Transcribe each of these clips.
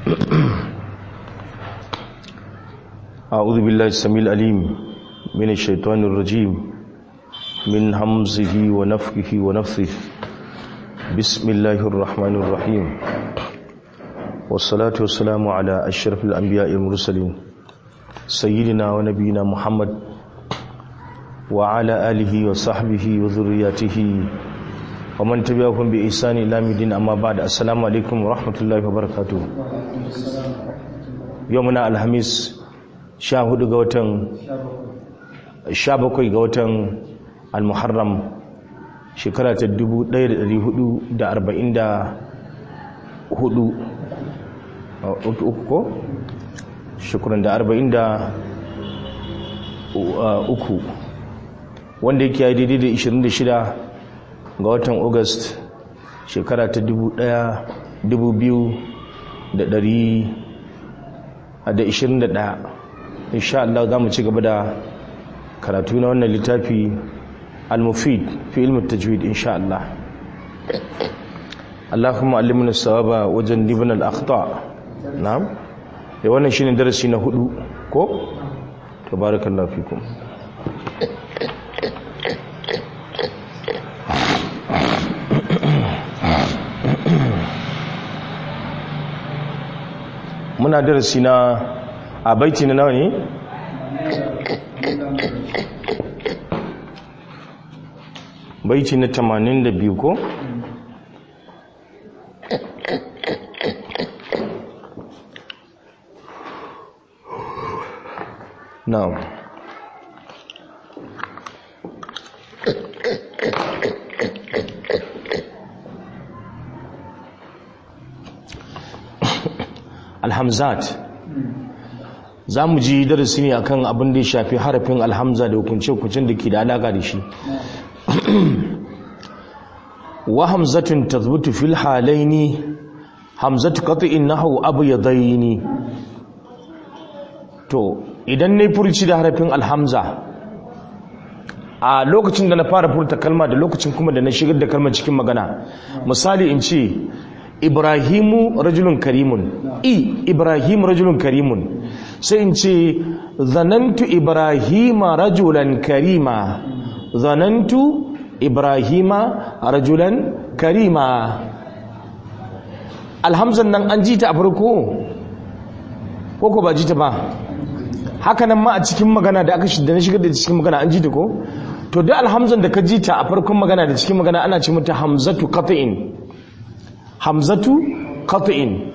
أعوذ بالله السميع العليم من الشيطان الرجيم من همزه ونفخه ونفثه بسم الله الرحمن الرحيم والصلاة والسلام على أشرف الأنبياء المرسلين سيدنا ونبينا محمد وعلى آله وصحبه وذرياته ومن تبعهم بإحسان إلى مدين أما بعد السلام عليكم ورحمة الله وبركاته يومنا الخميس 14 ga watan 17 ga watan al-muharram shekara ta 1444 uku ko shukuran da 43 wanda yake yi daidai da 26 ga watan august shekara ta 1221 insha Allah za mu ci gaba da karatu na wannan littafi al-mufid fi ilmi tajwid insha Allah Allahumma allimna sawaba wajen dibin al-akhta na'am eh wannan shine darasi na hudu ko tabarakallahu fikum muna darasi na a baiti na nawa ne baiti na 82 ko na'am alhamzat za mu ji darasi ne akan abin da ya shafi harafin alhamza da hukunce-hukuncen da ke da alaka da shi wa hamzatun tazbutu fil halaini hamzatu qat'in nahwu abyadaini to idan nayi furci da harafin alhamza a lokacin da na fara furta kalma da lokacin kuma da na shigar da kalmar cikin magana misali in ce ibrahimu rajulun karimun i ibrahim rajulun karimun sai in ce zanantu ibrahima rajulan karima zanantu ibrahima rajulan karima alhamzan nan an ji ta a farko ko ko ba ji ta ba haka nan ma a cikin magana da aka da na shigar da cikin magana an ji ta ko to duk alhamzan da ka ji ta a farkon magana da cikin magana ana ce mata hamzatu qat'in hamzatu qat'in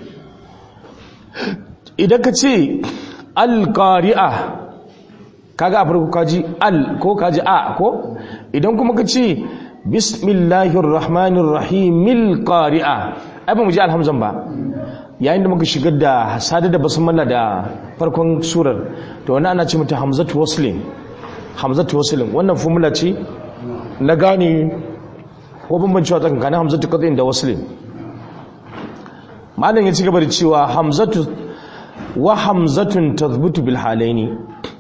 idan ka ce alqari'a kaga a farko kaji al ko kaji a ko idan kuma ka ce bismillahir rahmanir rahimil qari'a ai ba mu ji alhamzan ba yayin da muka shigar da sada da basmala da farkon surar to wannan ana ce mata hamzatu waslin hamzatu waslin wannan formula ce na gane ko bambancewa tsakanin hamzatu qat'in da waslin malam ya ci gaba da cewa hamzatu wa hamzatun tathbutu bil halaini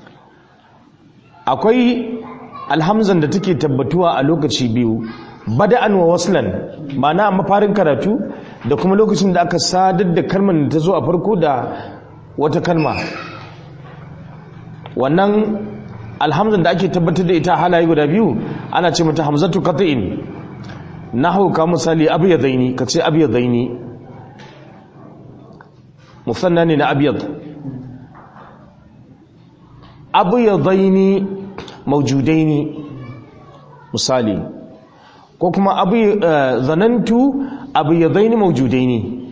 akwai alhamzan da take tabbatuwa a lokaci biyu bada'an wa waslan ma'ana a mafarin karatu da kuma lokacin da aka sadar da kalmar da ta zo a farko da wata kalma wannan alhamzan da ake tabbatar da ita halaye guda biyu ana ce mata hamzatu qat'in nahwu ka misali abyadaini kace abyadaini musanna ne na abyad abyadaini mawjudaini misali ko kuma abu zanantu abyadaini mawjudaini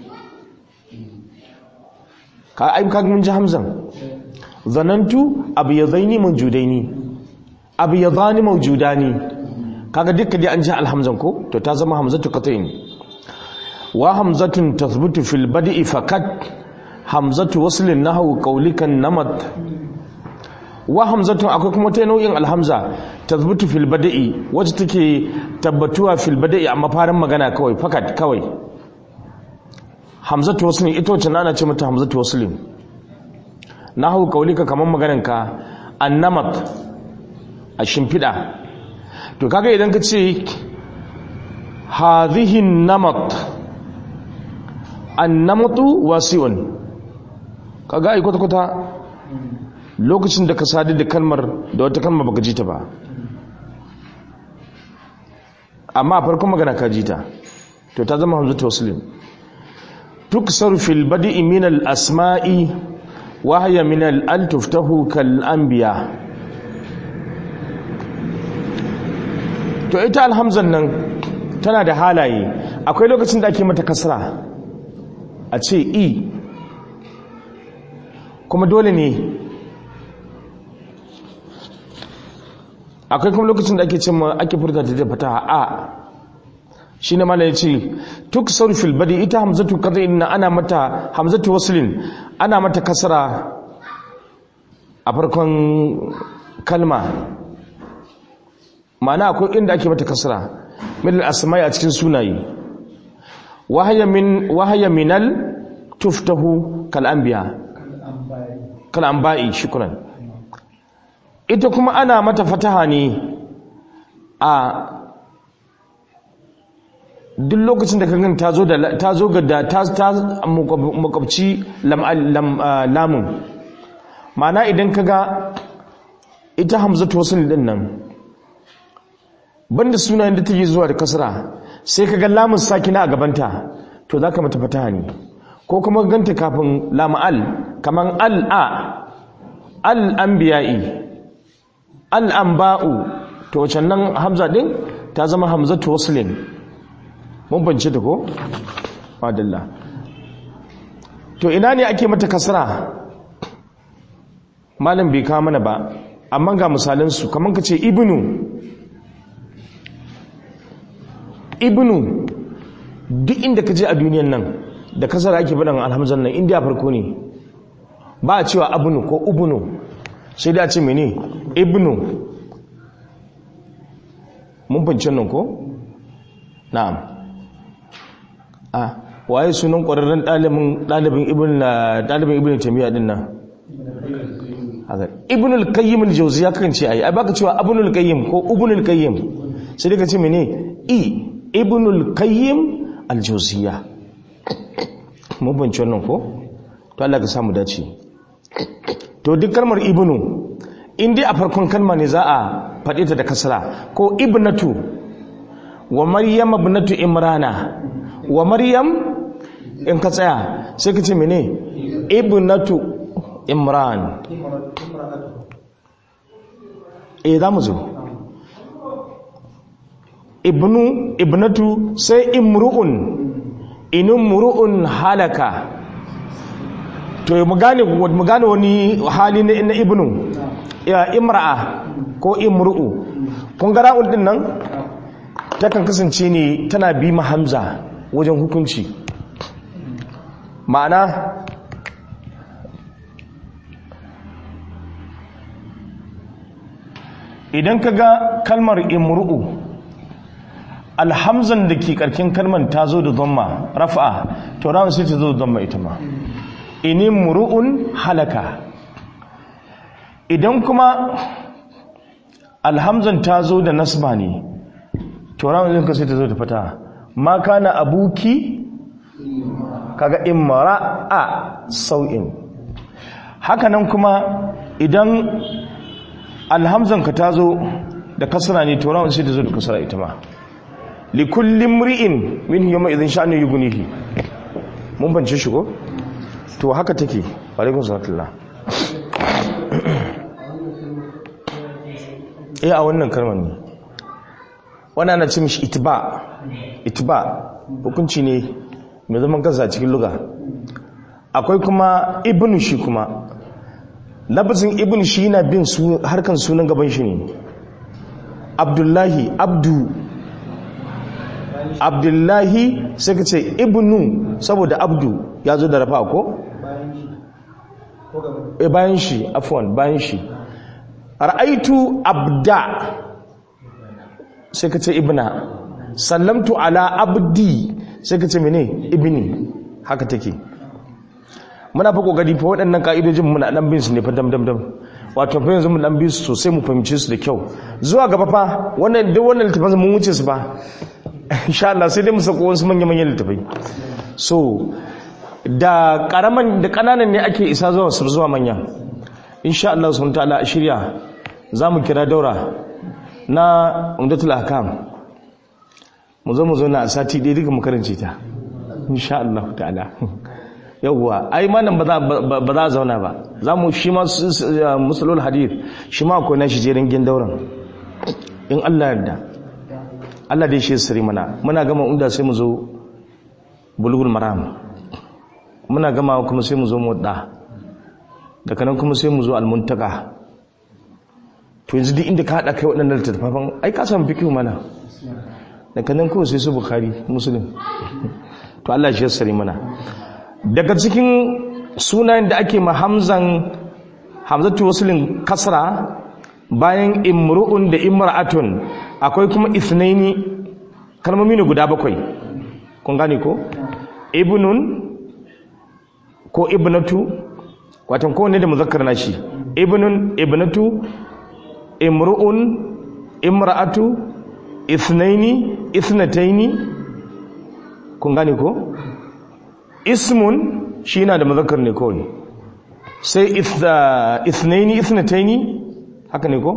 ka ai ka mun ji hamzan zanantu abyadaini mawjudaini abyadani mawjudani kaga dukkan dai an ji alhamzan ko to ta zama hamzatu qat'in wa hamzatun tathbutu fil bad'i fakat hamzatu waslin nahwu qawlikan namat wa hamzatun akwai kuma ta nau'in alhamza tathbutu fil bad'i wacce take tabbatuwa fil bad'i a mafarin magana kawai fakat kawai hamzatu waslin ita wacce ana ce mata hamzatu waslin nahwu qawlika kaman maganarka annamat a shimfida to kaga idan ka ce hadhihi namat annamatu wasi'un kaga ai kwata-kwata lokacin da ka sadu da kalmar da wata kalmar baka ji ta ba amma a farkon magana ka ji ta to ta zama hamzatu waslin tuksar fil badi'i min al asma'i wa hiya min al al tuftahu kal anbiya to ita alhamzan nan tana da halaye akwai lokacin da ake mata kasra a ce i kuma dole ne akwai kuma lokacin da ake cimma ake furta da fataha a shi ne mana ya ce tuk sarfil badi ita hamzatu kaza inna ana mata hamzatu waslin ana mata kasra a farkon kalma ma'ana akwai inda ake mata kasra min al-asma'i a cikin sunaye wahaya min wahaya minal tuftahu kal anbiya kal anba'i shukran ita kuma ana mata fataha ne a duk lokacin da ka gani ta zo da ta zo ga da ta ta makwabci lamun ma'ana idan ka ga ita hamzatu wasul din nan banda sunayen da take zuwa da kasra sai ka ga lamun sakina a gabanta to zaka mata fataha ne ko kuma ganta kafin lam'al kaman al'a al-anbiya'i al-anba'u to wacan nan hamza din ta zama hamzatu waslin mun bance ta ko madalla to ina ne ake mata kasra malam bai kawo mana ba amma ga misalan su kaman kace ibnu ibnu duk inda ka je a duniyan nan da kasar ake faɗin alhamzan nan indiya farko ne ba a cewa abunu ko ubunu sai da ce mene ibnu mun fahimci nan ko na'am a waye sunan ƙwararren ɗalibin ibn ɗalibin ibn tamiya din nan ibn al-qayyim al-jawziya kan ce ai ai baka cewa ibn al-qayyim ko ibn al-qayyim sai daga ce mene i ibn al-qayyim al-jawziya mun bance wannan ko to Allah ka samu dace to duk kalmar ibnu in dai a farkon kalma ne za a faɗe ta da kasra ko ibnatu wa maryam ibnatu imrana wa maryam in ka tsaya sai ka ce mene ibnatu imran eh za mu zo ibnu ibnatu sai imru'un inin muru'un halaka to mu gane mu gane wani hali na na ibnu ya imra'a ko imru'u kun ga ra'ul din nan takan kasance ne tana bi ma hamza wajen hukunci ma'ana idan ka ga kalmar imru'u alhamzan da ke karkin kalmar ta zo da zama rafa'a to rawun sai ta zo da zama ita ma ini muru'un halaka idan kuma alhamzan ta zo da nasba ne to rawun sai ta zo da fata ma kana abuki kaga imra'a sau'in hakanan kuma idan alhamzan ka ta zo da kasra ne to rawun sai ta zo da kasra ita ma likullin mri'in min yawma idhin sha'nu yughnihi mun bance shi ko to haka take alaikum salatullah eh a wannan kalmar ne wannan ana ce mishi itba itba hukunci ne mai zaman kansa a cikin luga akwai kuma ibnu shi kuma lafazin ibnu shi yana bin harkan sunan gaban shi ne abdullahi abdu abdullahi sai ka ce ibnu saboda abdu ya zo da rafa ko? e bayan shi afwan bayan shi ra'aitu abda sai ka ce ibna sallamtu ala abdi sai ka ce mene ibni haka take muna fa kokari fa waɗannan ka'idojin muna dan bin su ne fa dam dam dam wato fa yanzu mu dan bin su sosai mu fahimce su da kyau zuwa gaba fa wannan duk wannan littafin mun wuce su ba insha Allah sai dai mu sako wasu manya-manyan littafai so da karaman da kananan ne ake isa zuwa su zuwa manya insha Allah subhanahu ta'ala a shirya zamu kira daura na umdatul ahkam mu zo mu zo na sati dai duka mu karance ta insha Allah ta'ala yawwa ai manan ba za ba za zauna ba zamu shi ma musalul hadith shi ma akwai nashi jerin gin dauran in Allah yarda Allah dai shi sirri mana muna gama inda sai mu zo bulugul maram muna gama kuma sai mu zo mudda daga nan kuma sai mu zo almuntaka to yanzu duk inda ka hada kai waɗannan littattafan ai ka samu fikihu mana daga nan kawai sai su bukhari muslim to Allah shi sirri mana daga cikin sunayen da ake ma hamzan hamzatu waslin kasra bayan imru'un da imra'atun akwai kuma ithnaini kalmomi ne guda bakwai kun gane ko ibnun ko ibnatu watan kowanne da muzakkar nashi ibnun ibnatu imru'un imra'atu ithnaini ithnataini kun gane ko ismun shi na da muzakkar ne kawai sai ithnaini ithnataini haka ne ko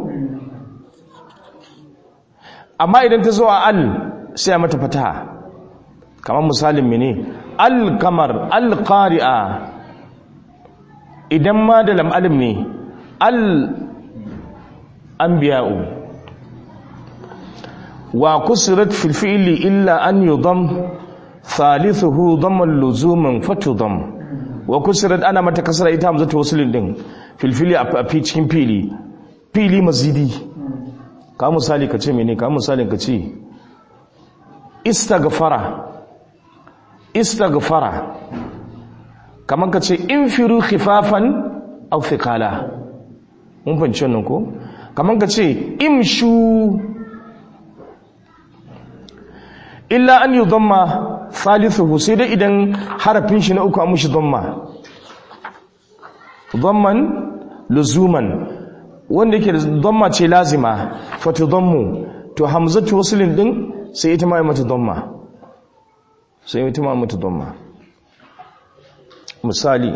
amma idan ta zo a al sai a mata fataha kamar misalin mene al-kamar al-qari'a idan ma da lam'alim ne al-anbiya'u wa kusurat fil fi'li illa an yudam thalithuhu damman luzumin fatudam wa kusurat ana mata kasara ita hamzatu wasulin din fil fili a cikin fili fili mazidi ka misali ka ce mene ka misalin ka ce istaghfara istaghfara kamar ka ce infiru khifafan aw thiqala mun fahimci wannan ko kamar ka ce imshu illa an yudamma thalithuhu sai dai idan harafin shi na uku an mushi dhamma dhamman luzuman wanda yake dhamma ce lazima fatudammu to hamzatu waslin din sai ita ma mata dhamma sai ita ma mata dhamma misali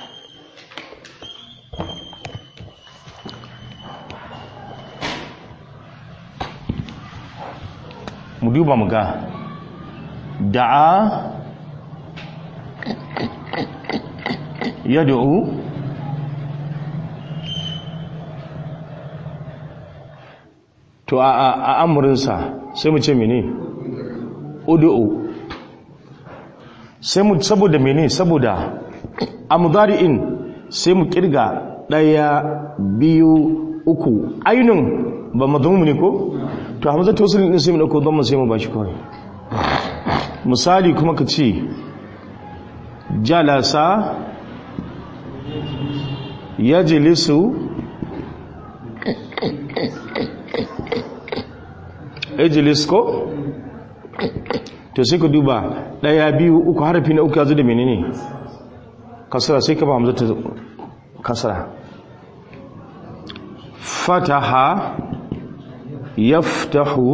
mu duba mu ga da'a yad'u to a a amurinsa sai mu ce mene ud'u sai mu saboda mene saboda a mudari'in sai mu kirga daya biyu uku ainun ba mazmumu ne ko to hamza tawsil din sai mu dauko dhamma sai mu bashi kawai misali kuma ka ce jalasa yajlisu ejlis ko to sai ka duba daya biyu uku harafi na uku ya zo da menene kasara sai ka ba hamza ta kasara fataha yaftahu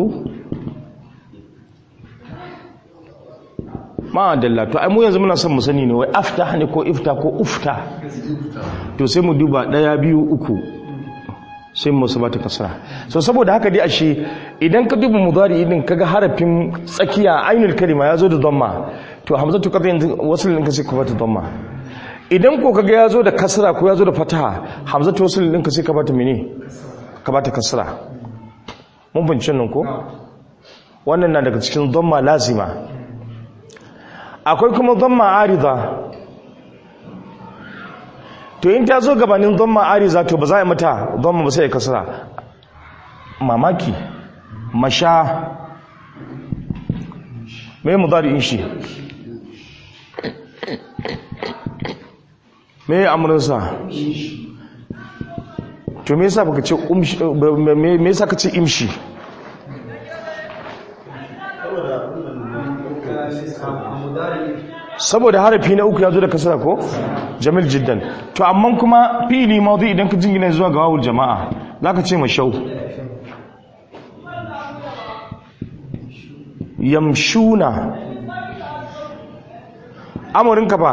ma dalla to ai mu yanzu muna son mu sani ne wai aftah ne ko ifta ko ufta to sai mu duba daya biyu uku sai mu sabata kasra so saboda haka dai ashe idan ka duba mudari din kaga harafin tsakiya ainul kalima yazo da dhamma to hamzatu qadin wasl din ka sai ka bata dhamma idan ko kaga yazo da kasra ko yazo da fataha hamzatu wasl din ka sai ka bata mene ka bata kasra mun bincin nan ko wannan na daga cikin dhamma lazima akwai kuma dhamma arida to in ta zo gabanin dhamma arida to ba za a yi mata dhamma ba sai ya kasra mamaki masha me mudari'in shi me amurinsa to me yasa baka ce umshi me yasa ka ce imshi saboda harafi na uku ya zo da kasara ko jamil jiddan to amma kuma fi'ili mawdi idan ka jingina zuwa ga wawul jama'a zaka ce mashau yamshuna amurinka ba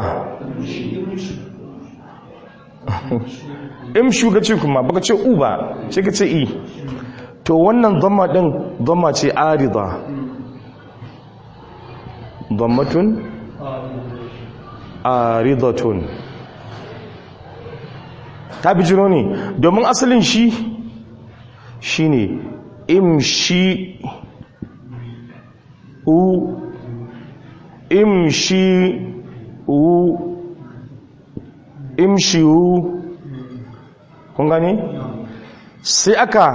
imshu ga ce kuma baka ce u ba sai ka ce i to wannan zama din zama ce arida zammatun aridatun ta bijiro ne domin asalin shi shine imshi u imshi u imshi u kun gani sai aka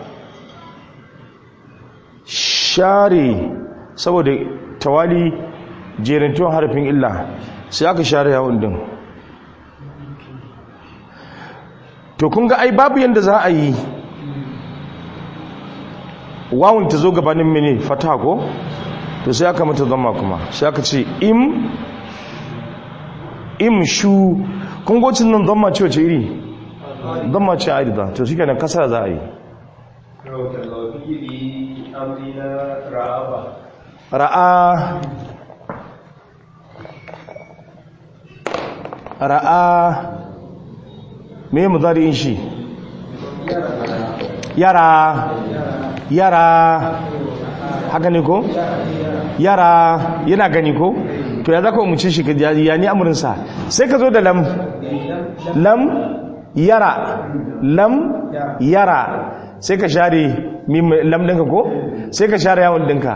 share saboda tawali jerintun harafin illa sai aka share yawon din to kun ga ai babu yadda za a yi wawun ta zo gabanin mini fata ko to sai aka mata zama kuma sai aka ce im im shu kun gocin nan zama ce wace iri zama ce a da to shi kenan kasara za a yi ra'a ra'a me muzari'in shi yara yara haka ne ko yara yana gani ko to ya zaka umarci shi ka ya ni amurinsa sai ka zo da lam lam yara lam yara sai ka share lam ɗinka ko sai ka share yawon ɗinka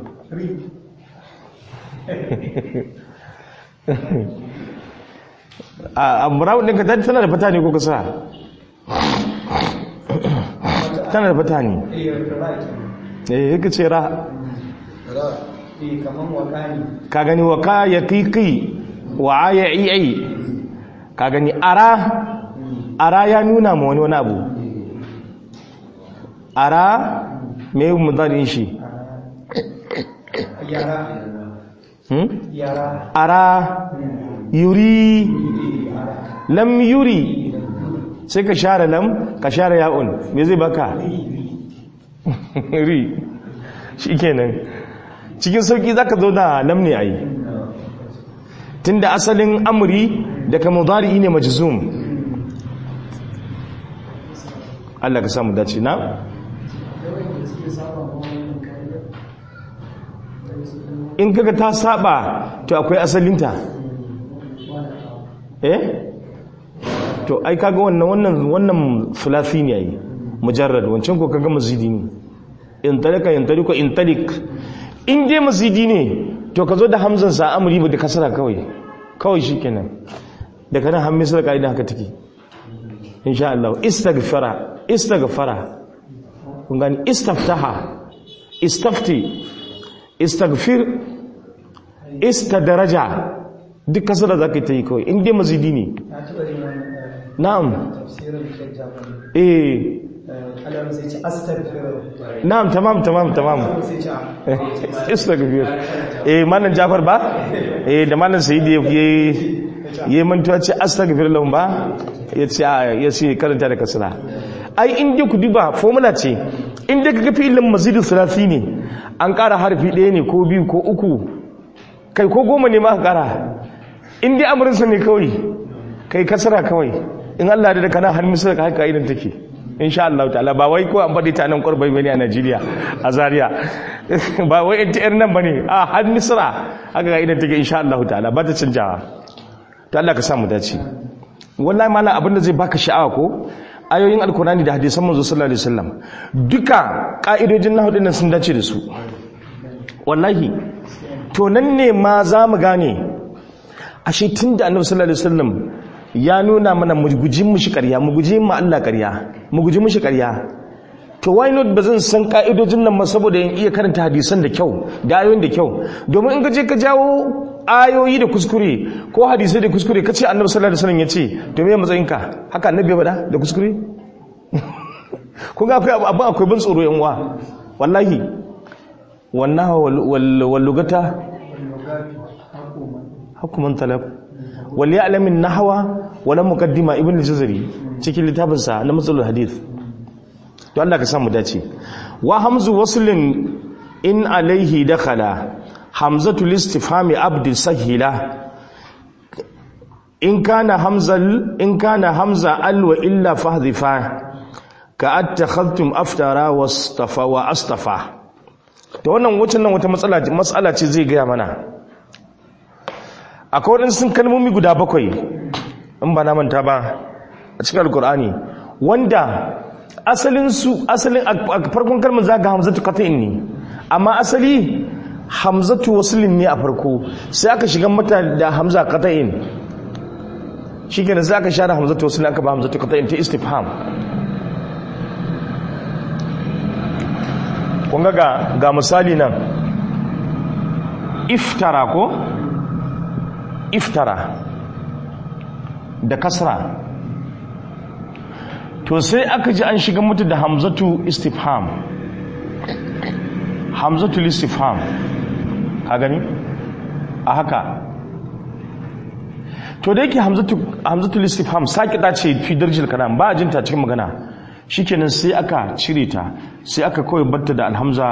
a brown ɗinka tana da fata ne ko kasa tana da fata ne eh yake ce ra ka gani wa ka ya kiki wa ya iya ka gani ara ara ya nuna ma wani wani abu ara mai mutarin shi ara yuri lam yuri sai ka share lam ka share ya'un me zai baka ri shi kenan cikin sauki za ka zo da lam ne a yi tun da asalin amuri daga mudari ne majizum Allah ka samu dace na in kaga ta saba to akwai asalinta eh to ai kaga wannan wannan wannan fulasi ne yayi mujarrad wancan ko kaga mazidi ne in talika in taliko in talik in dai mazidi ne to ka zo da hamzan sa amri ba da kasara kawai kawai shikenan daga nan hammi sai kaida haka take insha Allah istaghfara istaghfara kun gani istaftaha istafti istaghfir istadaraja duk kasara zaka ta yi kawai in dai mazidi ne na'am eh na'am tamam tamam tamam istaghfir eh malam Jafar ba eh da malam Sayyidi yayi yayi mantuwa ce astaghfir lahum ba yace yace karanta da kasra ai in dai ku duba formula ce in dai kaga fi'ilin mazidu thalathi ne an ƙara harfi ɗaya ne ko biyu ko uku kai ko goma ne ma ka ƙara in dai amurinsa ne kawai kai kasara kawai in Allah da kana har misal ka haka idan take insha Allah ta'ala ba wai ko an bade ta nan kurbai bane a Najeriya a Zaria ba wai ita yar nan bane a har misra haka ga idan take insha Allah ta'ala ba ta canjawa to Allah ka sa mu dace wallahi mallam abinda zai baka sha'awa ko ayoyin alkurani da hadisan manzo sallallahu alaihi wasallam duka ka'idojin nahwu dinnan sun dace da su wallahi to nan ne ma za mu gane ashe tunda annabi sallallahu alaihi wasallam ya nuna mana mu guji mushi ƙarya mu guji mu Allah ƙarya mu guji mushi ƙarya to why not ba zan san ka'idojin nan ma saboda in iya karanta hadisan da kyau da ayoyin da kyau domin in ka je ka jawo ayoyi da kuskure ko hadisai da kuskure kace annabi sallallahu alaihi wasallam yace to me matsayinka haka annabi ya faɗa da kuskure kun ga akwai abu akwai bin tsoro yan uwa wallahi wannan wal lugata hukuman talab wal ya'lam an nahwa wala muqaddima ibn al-jazari cikin littafin sa na matsalul hadith to Allah ka samu dace wa hamzu waslin in alaihi dakhala hamzatul istifhami abd sahila in kana hamzal in kana hamza al wa illa fahdhifa ka attakhadtum aftara wastafa wa astafa to wannan wucin nan wata matsala matsala ce zai gaya mana akwai wadansu kalmomi guda bakwai in ba na manta ba a cikin alkur'ani wanda asalin su asalin a farkon kalmar zaga hamzatu qat'in ne amma asali hamzatu waslin ne a farko sai aka shiga mata da hamza qat'in shikenan sai aka share hamzatu waslin aka ba hamzatu qat'in ta istifham kun ga ga misali nan iftara ko iftara da kasra to sai aka ji an shiga mutu da hamzatu istifham hamzatu istifham ka gani a haka to da yake hamzatu hamzatu istifham sakita ce fi darjil kalam ba a jinta cikin magana shikenan sai aka cire ta sai aka kawai batta da alhamza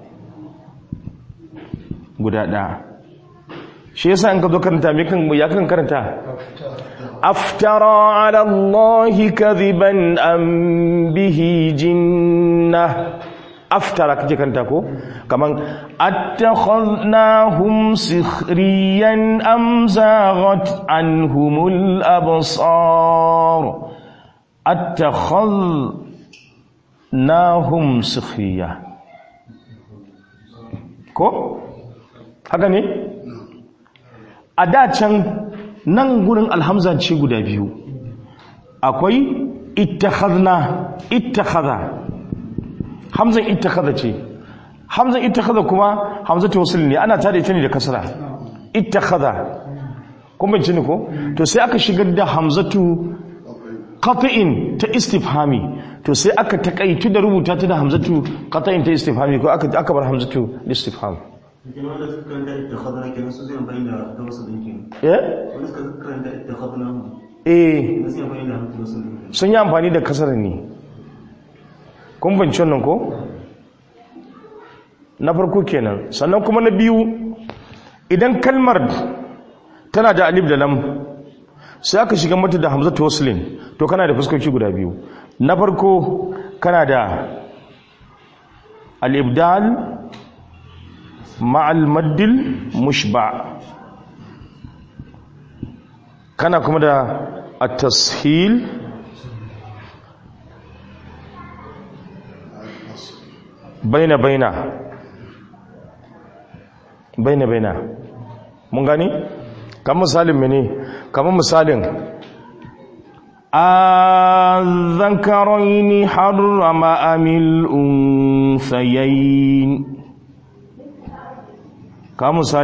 guda ɗaya shi yasa in ka zo karanta me kan ya kan karanta aftara ala allahi kadhiban am bihi jinna aftara kake karanta ko kaman attakhadnahum sikhriyan am zaghat anhumul absar attakhadnahum sikhriya ko haka ne a da can nan gurin alhamza ce guda biyu akwai ittakhadna ittakhadha hamzan ittakhadha ce hamzan ittakhadha kuma hamzatu wasl ne ana tada ita ne da kasra ittakhadha kun bin ne ko to sai aka shigar da hamzatu qat'in ta istifhami to sai aka takaitu da rubuta ta da hamzatu qat'in ta istifhami ko aka aka bar hamzatu istifham Kenan wanda suka karanta ittakhadna kenan su zai amfani da ta wasu din kenan. eh Wanda suka karanta ittakhadna mu. eh Kenan sai amfani da hamsu wasu din. sun yi amfani da kasar ne kun banci wannan ko na farko kenan sannan kuma na biyu idan kalmar tana da alif da lam sai aka shiga mata da hamzatu waslin to kana da fuskoki guda biyu na farko kana da al-ibdal ma'al maddil mushba kana kuma da at-tashil baina baina baina baina mun gani kamar misalin mene kamar misalin الذكرين حرم أم الأنثيين كمثال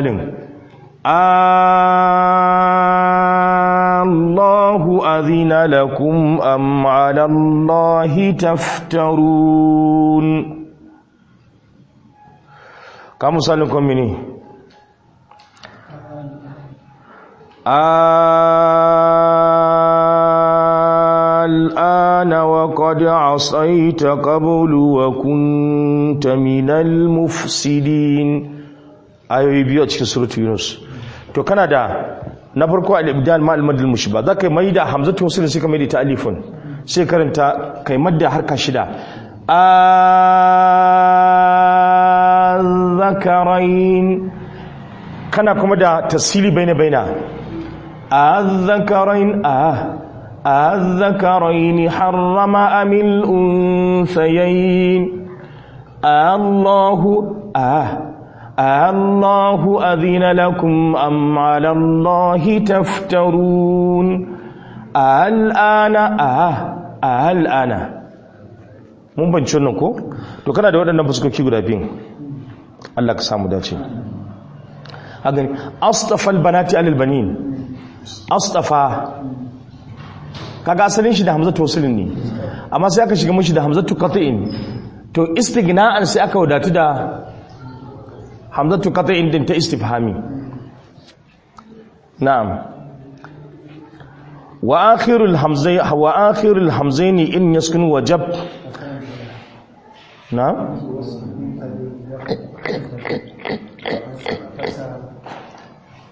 الله أذن لكم أم على الله تفترون كمثال كمني الآن وقد عصيت قبل وكنت من المفسدين ayoyi biyu a cikin suratul yunus to kana da na farko al-ibdal ma al-madl mushba zaka mai da hamzatu wasl sai ka mai da ta alifun sai karanta kai madda harka shida az-zakarain kana kuma da tasili baina baina az-zakarain ah az-zakarain harrama amil unsayayn Allahu ah الله أذن لكم أم على الله تفترون الآن آه الآن mun banci wannan ko to kana da waɗannan fuskoki guda biyu Allah ka samu dace hagan astafa albanati alal banin astafa kaga asalin shi da hamzatu wasilin ne amma sai aka shiga mishi da hamzatu qat'in to istighna'an sai aka wadatu da hamzatu qat'in din ta istifhami na'am wa akhirul hamzai wa akhirul hamzaini in yaskun wajab na'am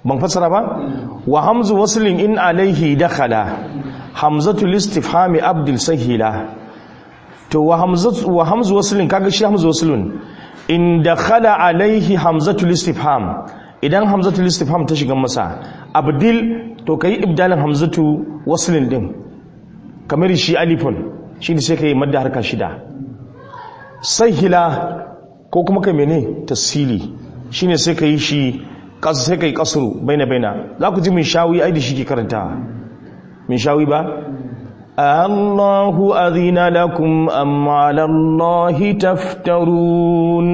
ban fassara ba wa hamzu waslin in alaihi dakhala hamzatul istifhami abdul sahila to wa hamzatu wa hamzu waslin kaga shi hamzu waslun in dakhala alaihi hamzatul istifham idan hamzatul istifham ta shiga masa abdil to kai ibdalin hamzatu waslin din kamar shi alifun shi ne sai kai madda harka shida sahila ko kuma kai mene tasili shine sai kai shi kasu sai kai kasuru baina baina za ku ji min shawi ai da shi ke karanta min shawi ba Allahu azina lakum am ala Allahi taftarun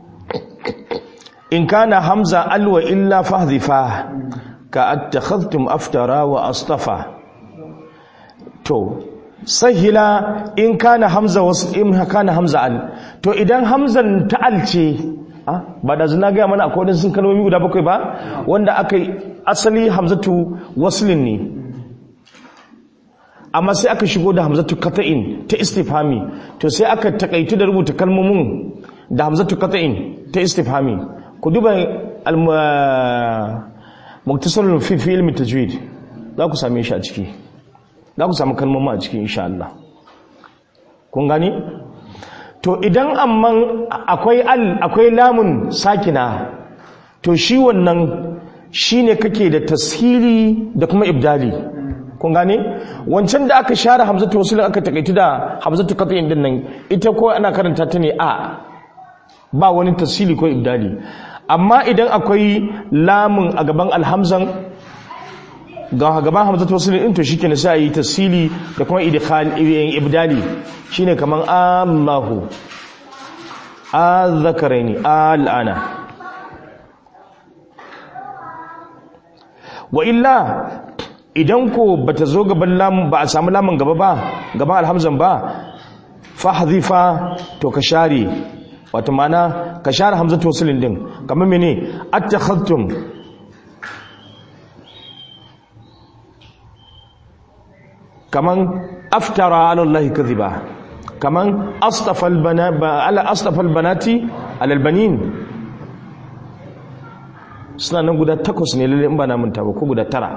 in kana hamza alwa illa fahdhifa ka attakhadhtum aftara wa astafa to sahila in kana hamza wasu in kana hamza al to idan hamzan ta'al ce ba da zina gaya mana akwai sun kalmomi guda bakwai ba wanda aka yi asali hamzatu waslin ne amma sai aka shigo da hamzatu kata'in ta istifhami to sai aka takaitu da rubuta kalmomin da hamzatu kata'in ta istifhami ku duba muktasarul fi fi ilmi tajwid za ku same shi a ciki za ku samu kalmomin a ciki insha Allah kun gani to idan amman akwai al akwai lamun sakina to shi wannan shine kake da tashili da kuma ibdali kun gane wancan da aka share hamzatu wasul aka takaitu da hamzatu qat'in din nan ita ko ana karanta ta ne a ba wani tashili ko ibdali amma idan akwai lamun a gaban alhamzan ga gaban hamzatu wasul din to shikenan sai yi tashili da kuma idkhal ibdali shine kaman Allahu azzakaraini al'ana wa illa idan ko bata zo gaban lamun ba a samu lamun gaba ba gaban alhamzan ba fahdhifa to ka share wato mana ka share hamzatu wasulin din kamar mene attakhadtum kaman aftara ala allahi kadhiba kaman astafal bana ala astafal banati ala albanin suna nan guda takwas ne lalle in ba na manta ba ko guda tara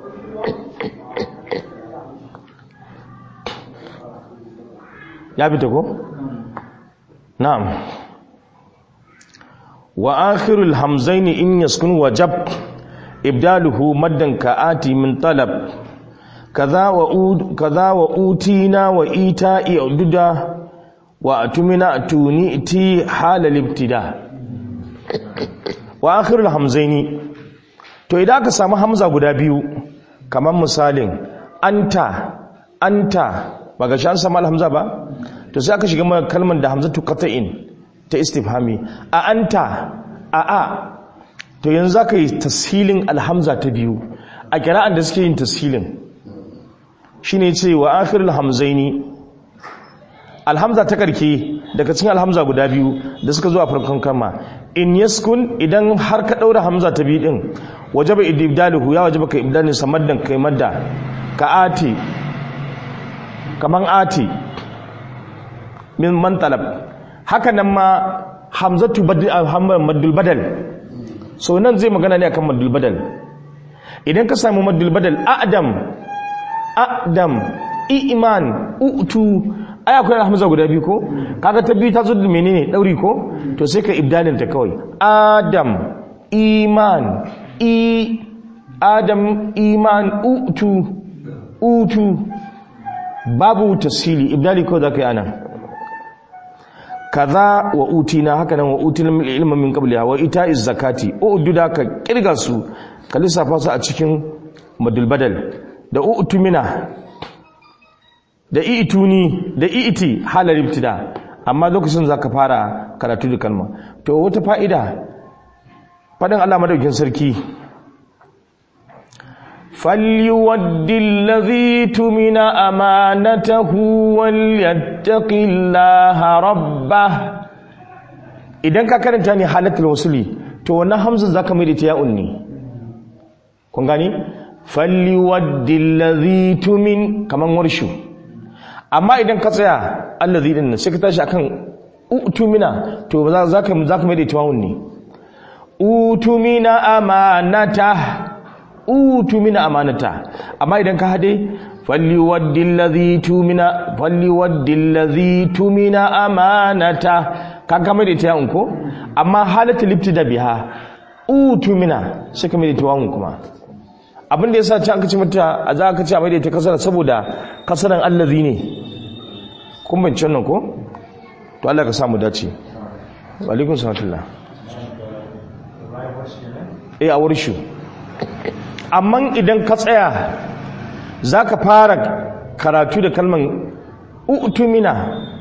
ya fita ko na'am wa akhirul hamzaini in yaskun wajab ibdaluhu maddan ka'ati min talab kaza wa ud kaza wa utina wa ita'i ududa wa atumina atuni ti halal ibtida wa akhirul hamzaini to idan aka samu hamza guda biyu kamar misalin anta anta ba ga shan sama hamza ba to sai aka shiga mana kalmar da hamzatu qata'in ta istifhami a anta a a to yanzu zaka yi tashilin alhamza ta biyu a kira'an da suke yin tashilin shine ce wa akhirul hamzaini alhamza ta karke daga cikin alhamza guda biyu da suka zo a farkon kama in yaskun idan har ka daura hamza ta biyu din wajaba ibdaluhu ya wajaba ka ibdalin samaddan kai madda ka ati kaman ati min man talab haka nan ma hamzatu maddul badal so nan zai magana ne akan maddul badal idan ka samu maddul badal a'dam a'dam iman utu ai akwai hamza guda biyu ko kaga ta biyu ta zo da menene dauri ko to sai ka ibdalin ta kawai adam iman i adam iman utu utu babu tasili ibdali ko zaka yi ana kaza wa utina haka nan wa utina ilmin min qabliha wa ita'iz zakati ududa ka kirga su ka lissafa su a cikin madul badal da utumina da ituni da iti halar ibtida amma lokacin zaka fara karatu da kalma to wata fa'ida fadin Allah madaukin sarki فليود الذي تمن أمانته وليتق الله ربه idan ka karanta ne halatul wasuli to wannan hamzan zaka mai da ta ya'un ne kun gani falliwaddi allazi tumin kaman warshu amma idan ka tsaya allazi din sai ka tashi akan utumina to zaka zaka mai da ta ya'un ne utumina amanata utumina amanata amma idan ka hade falliwaddi allazi tumina falliwaddi allazi tumina amanata kan kama da ita ko amma halatu libtida biha utumina sai kama da ita wawun kuma abinda yasa ci aka ci mata a za ka ci a mai da ita kasara saboda kasaran allazi ne kun bance nan ko to Allah ka samu dace wa alaikum salatullah eh a wurshu amma idan ka tsaya zaka fara karatu da kalman utumina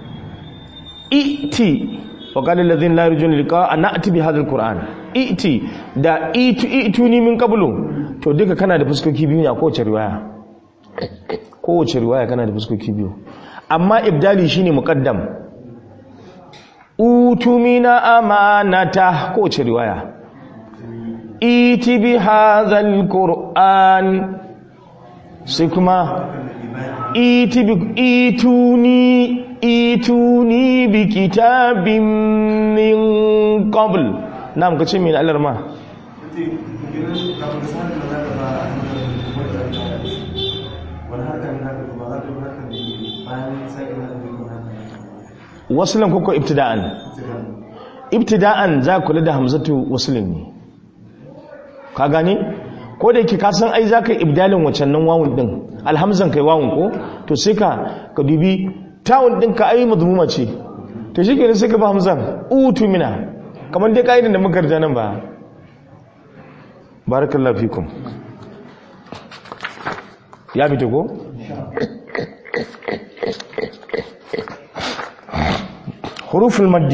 iti wa qala alladhina la yarjuna liqa'a na'ti bi hadha alquran iti da itu ituni min qablu to duka kana da fuskoki biyu ne a kowace riwaya kowace riwaya kana da fuskoki biyu amma ibdali shine muqaddam utumina amanata kowace riwaya iti bi hadhal qur'an sai kuma iti bi ituni ituni bi kitabin min qabl nam kace min alarma wasulun koko ibtida'an ibtida'an za kula da hamzatu wasulun ne ka gane ko da yake ka san ai zaka ibdalin wacan nan wawun din alhamzan kai wawun ko to sai ka ka dubi tawun din ka ai madmuma ce to shi kenan sai ka ba hamzan utu mina kamar dai kaidan da muka rija nan ba barakallahu fikum ya fito ko حروف المد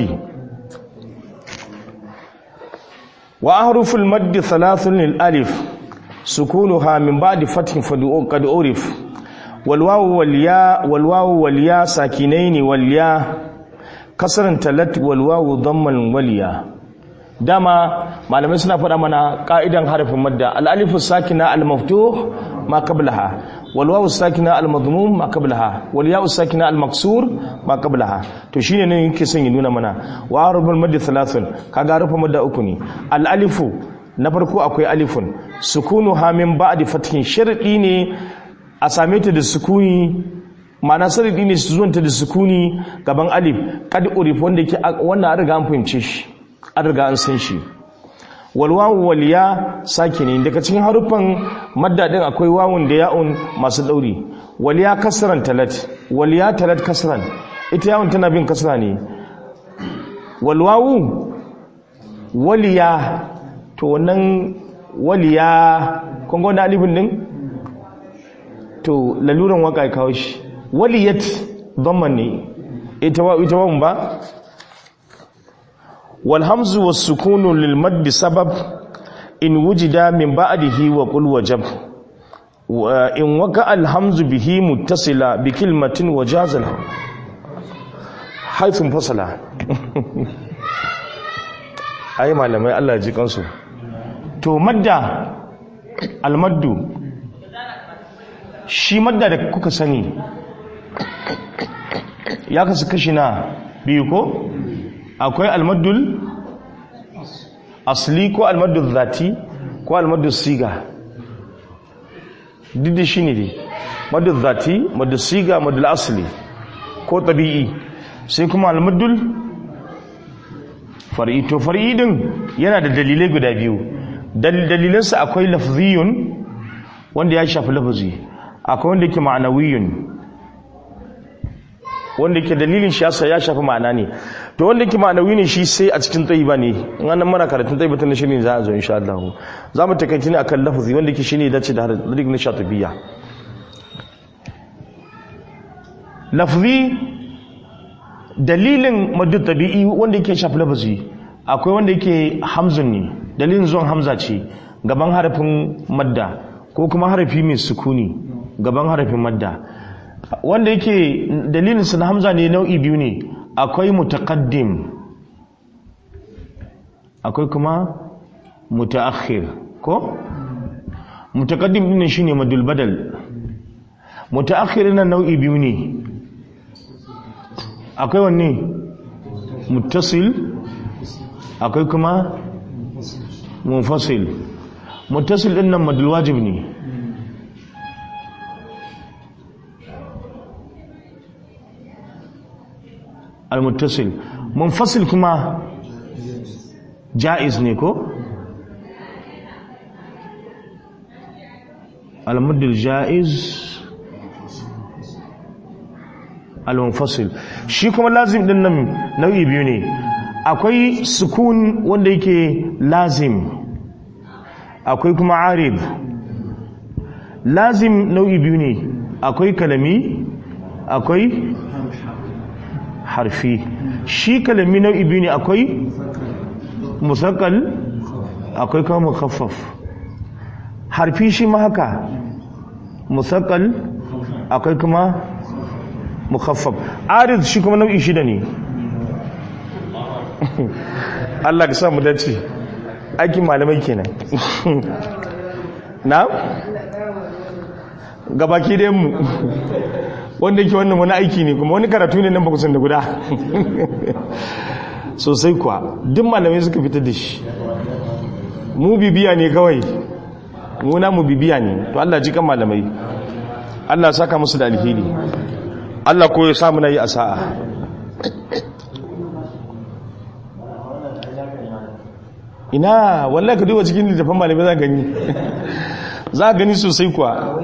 وأحرف المد ثلاث للألف سكونها من بعد فتح قد عرف والواو والياء والواو والياء ساكنين والياء كسر تلت والواو ضما والياء dama malamai suna faɗa mana ƙa'idan harafin madda al'alifu sakina al-maftuh ma qablaha wal wawu sakina al-madmum ma qablaha wal ya'u sakina al-maksur ma qablaha to shine ne yake son ya nuna mana wa harful madda thalathun kaga harfin madda uku ne al-alifu na farko akwai alifun sukunu ha min ba'di fathin sharadi ne a same ta da sukuni ma'ana sharadi ne su zuwanta da sukuni gaban alif kad urif wanda yake wannan an riga an fahimce shi an riga an san shi walwawu waliya sake ne daga cikin haruffan maddadin akwai wawun da ya'un masu ɗauri waliya kasran talat waliya talat kasran ita yawon tana bin kasra ne walwawu waliya to wannan waliya kun ga wannan alifin din to laluran waka ya kawo shi waliyat dhamman ne ita wa ita wa ba والهمز والسكون للمد سبب إن وجد من بعده وقل وجب وإن وقع الهمز به متصلا بكلمة وجاز له حيث انفصل أي malamai Allah ji kansu to madda almaddu shi madda da kuka sani ya kasu kashi na biyu ko akwai almaddul asli ko almaddul zati ko almaddul siga duk shi ne dai maddul zati maddul siga maddul asli ko tabi'i sai kuma almaddul far'i to far'i din yana da dalilai guda biyu dalilansa akwai lafziyun wanda ya shafi lafazi akwai wanda yake ma'anawiyun wanda ke dalilin shi yasa ya shafi ma'ana ne to wanda ke ma'anawi ne shi sai a cikin tsayiba ne in an mana karatun tsayiba ta shirin za a zo insha Allah za mu takaici ne akan lafazi wanda ke shine dace da harin na shatibiya lafzi dalilin maddu tabi'i wanda yake shafi lafazi akwai wanda yake hamzun ne dalilin zuwan hamza ce gaban harafin madda ko kuma harafi mai sukuni gaban harafin madda wanda yake dalilin na hamza ne nau'i biyu ne akwai mutaqaddim akwai kuma mutaakhir ko mutaqaddim din shine madul badal mutaakhir na nau'i biyu ne akwai wanne muttasil akwai kuma munfasil muttasil din nan madul wajib ne al-muttasil munfasil kuma jaiz ne ko al-muddil jaiz al-munfasil shi kuma lazim din nan nau'i biyu ne akwai sukun wanda yake lazim akwai kuma arib lazim nau'i biyu ne akwai kalami akwai harfi shi kalami nau'i biyu ne akwai musakkal akwai kuma mukhaffaf harfi shi ma haka musakkal akwai kuma mukhaffaf arid shi kuma nau'i shida ne Allah ka sa mu dace aikin malamai kenan na gabaki da mu wanda yake wannan wani aiki ne kuma wani karatu ne nan ba kusan da guda sosai kuwa duk malamai suka fitar da shi mu bibiya ne kawai muna mu bibiya ne to Allah ji kan malamai Allah saka musu da alheri Allah ko ya samu na yi a sa'a ina wallahi ka duba cikin littafin malamai za gani za gani sosai kuwa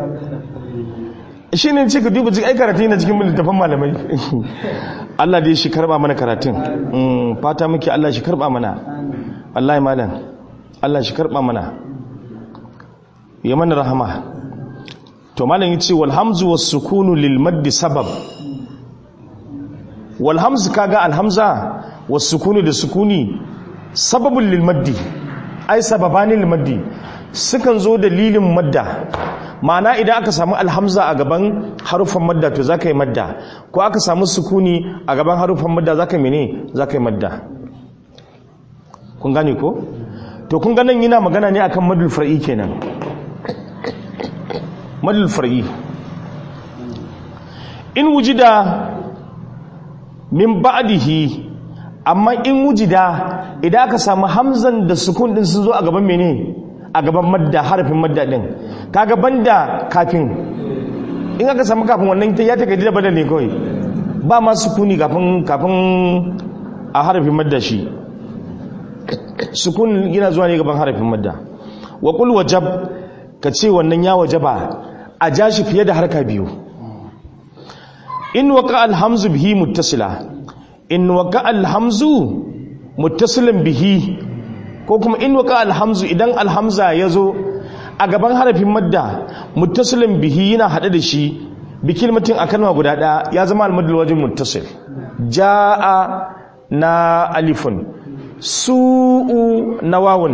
shi ne ce ka duba cikin karatu yana cikin littafin malamai Allah dai shi karba mana karatun fata muke Allah shi karba mana wallahi malam Allah shi karba mana ya mana rahama to malam yace wal hamzu was sukunu lil madd sabab wal hamzu kaga al hamza was sukunu da sukuni sababun lil maddi ai sababani lil maddi sukan zo dalilin madda ma'ana idan aka samu alhamza a gaban harufan madda to zaka yi madda ko aka samu sukuni a gaban harufan madda zaka yi mene zaka yi madda kun gane ko to kun ganin yana magana ne akan madul far'i kenan madul far'i in wujida min ba'dihi amma in wujida idan aka samu hamzan da sukun din sun zo a gaban mene a gaban madda harafin madda din kaga banda kafin in aka samu kafin wannan ta ya ta gaji da bada ne kawai ba ma sukuni kafin kafin a harafin madda shi sukun yana zuwa ne gaban harafin madda wa qul wajab ka ce wannan ya wajaba a ja shi fiye da harka biyu in waqa alhamzu bihi muttasila in waqa alhamzu muttasilan bihi ko kuma in waqa alhamzu idan alhamza yazo a gaban harafin madda muttasilin bihi yana hade da shi bi kilmatin a kalma guda daya ya zama almadul wajin muttasil jaa na alifun su'u na wawun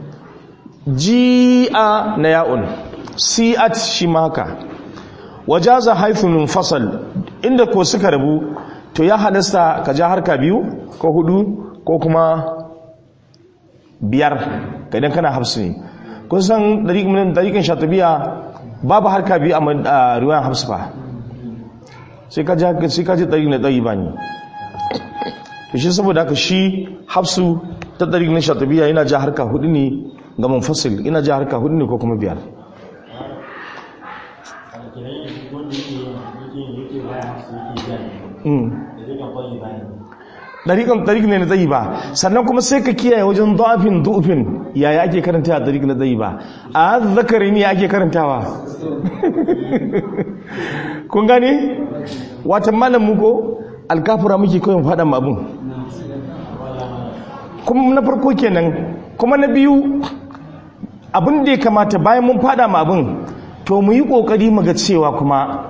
ji'a na ya'un si'at shi maka wajaza haithun fasal inda ko suka rabu to ya halasta ka ja harka biyu ko hudu ko kuma biyar ka idan kana hafsu ne kun san dariƙin shatabiya babu harka biyu a ruwan hafsu ba sai ka ji ɗari na ɗari ba ne to shi saboda haka shi hafsu ta ɗari na shatabiya yana ja harka hudu ne ga munfasil ina ja harka hudu ne ko kuma biyar ɗariƙan ɗariƙ ne na tsayi ba sannan kuma sai ka kiyaye wajen zafin dufin yaya ake karanta a ɗariƙ na tsayi ba a zakari ne ake karantawa kun gane watan malam muko alkafura muke kawai faɗa abin kuma na farko kenan kuma na biyu abin da ya kamata bayan mun faɗa ma abin to mu yi ƙoƙari mu ga cewa kuma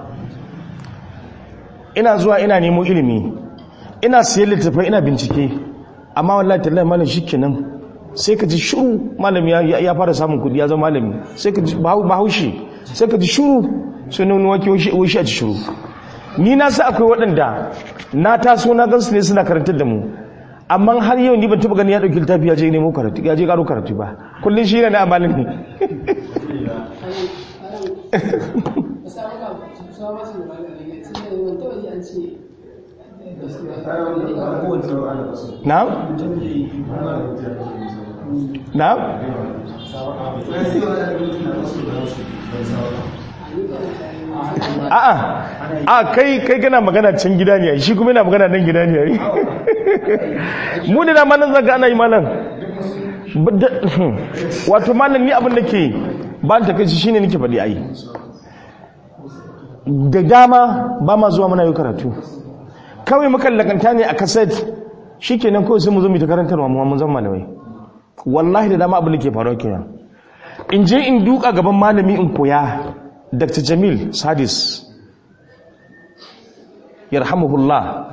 ina zuwa ina nemo ilimi ina siyan littattafai ina bincike amma wallahi tallahi malam shikenan sai ka ji shuru malami ya fara samun kudi ya zama malami sai ka ji bahaushe sai ka ji shuru sai nuna wake wushi a ci shuru ni na sa akwai waɗanda na taso na gansu ne suna karantar da mu amma har yau ni ban taɓa gani ya ɗauki littafi ya je nemo karatu ya je ƙaro karatu ba kullum shi ne na amalin ne na? na a'a a kai kai kana magana can gida ne shi kuma yana magana nan gida ne mu da dama nan zaga ana yi malam wato malam ni abin da ke ba ta kai shine nake faɗi ai da dama ba ma zuwa muna yi karatu kawai mukan lakanta ne a kaset shikenan kawai sai mu zo mu ta karantarwa mu mun zama malamai wallahi da dama abin da ke faruwa kenan in je in duka gaban malami in koya Dr. Jamil Sadis yarhamuhullah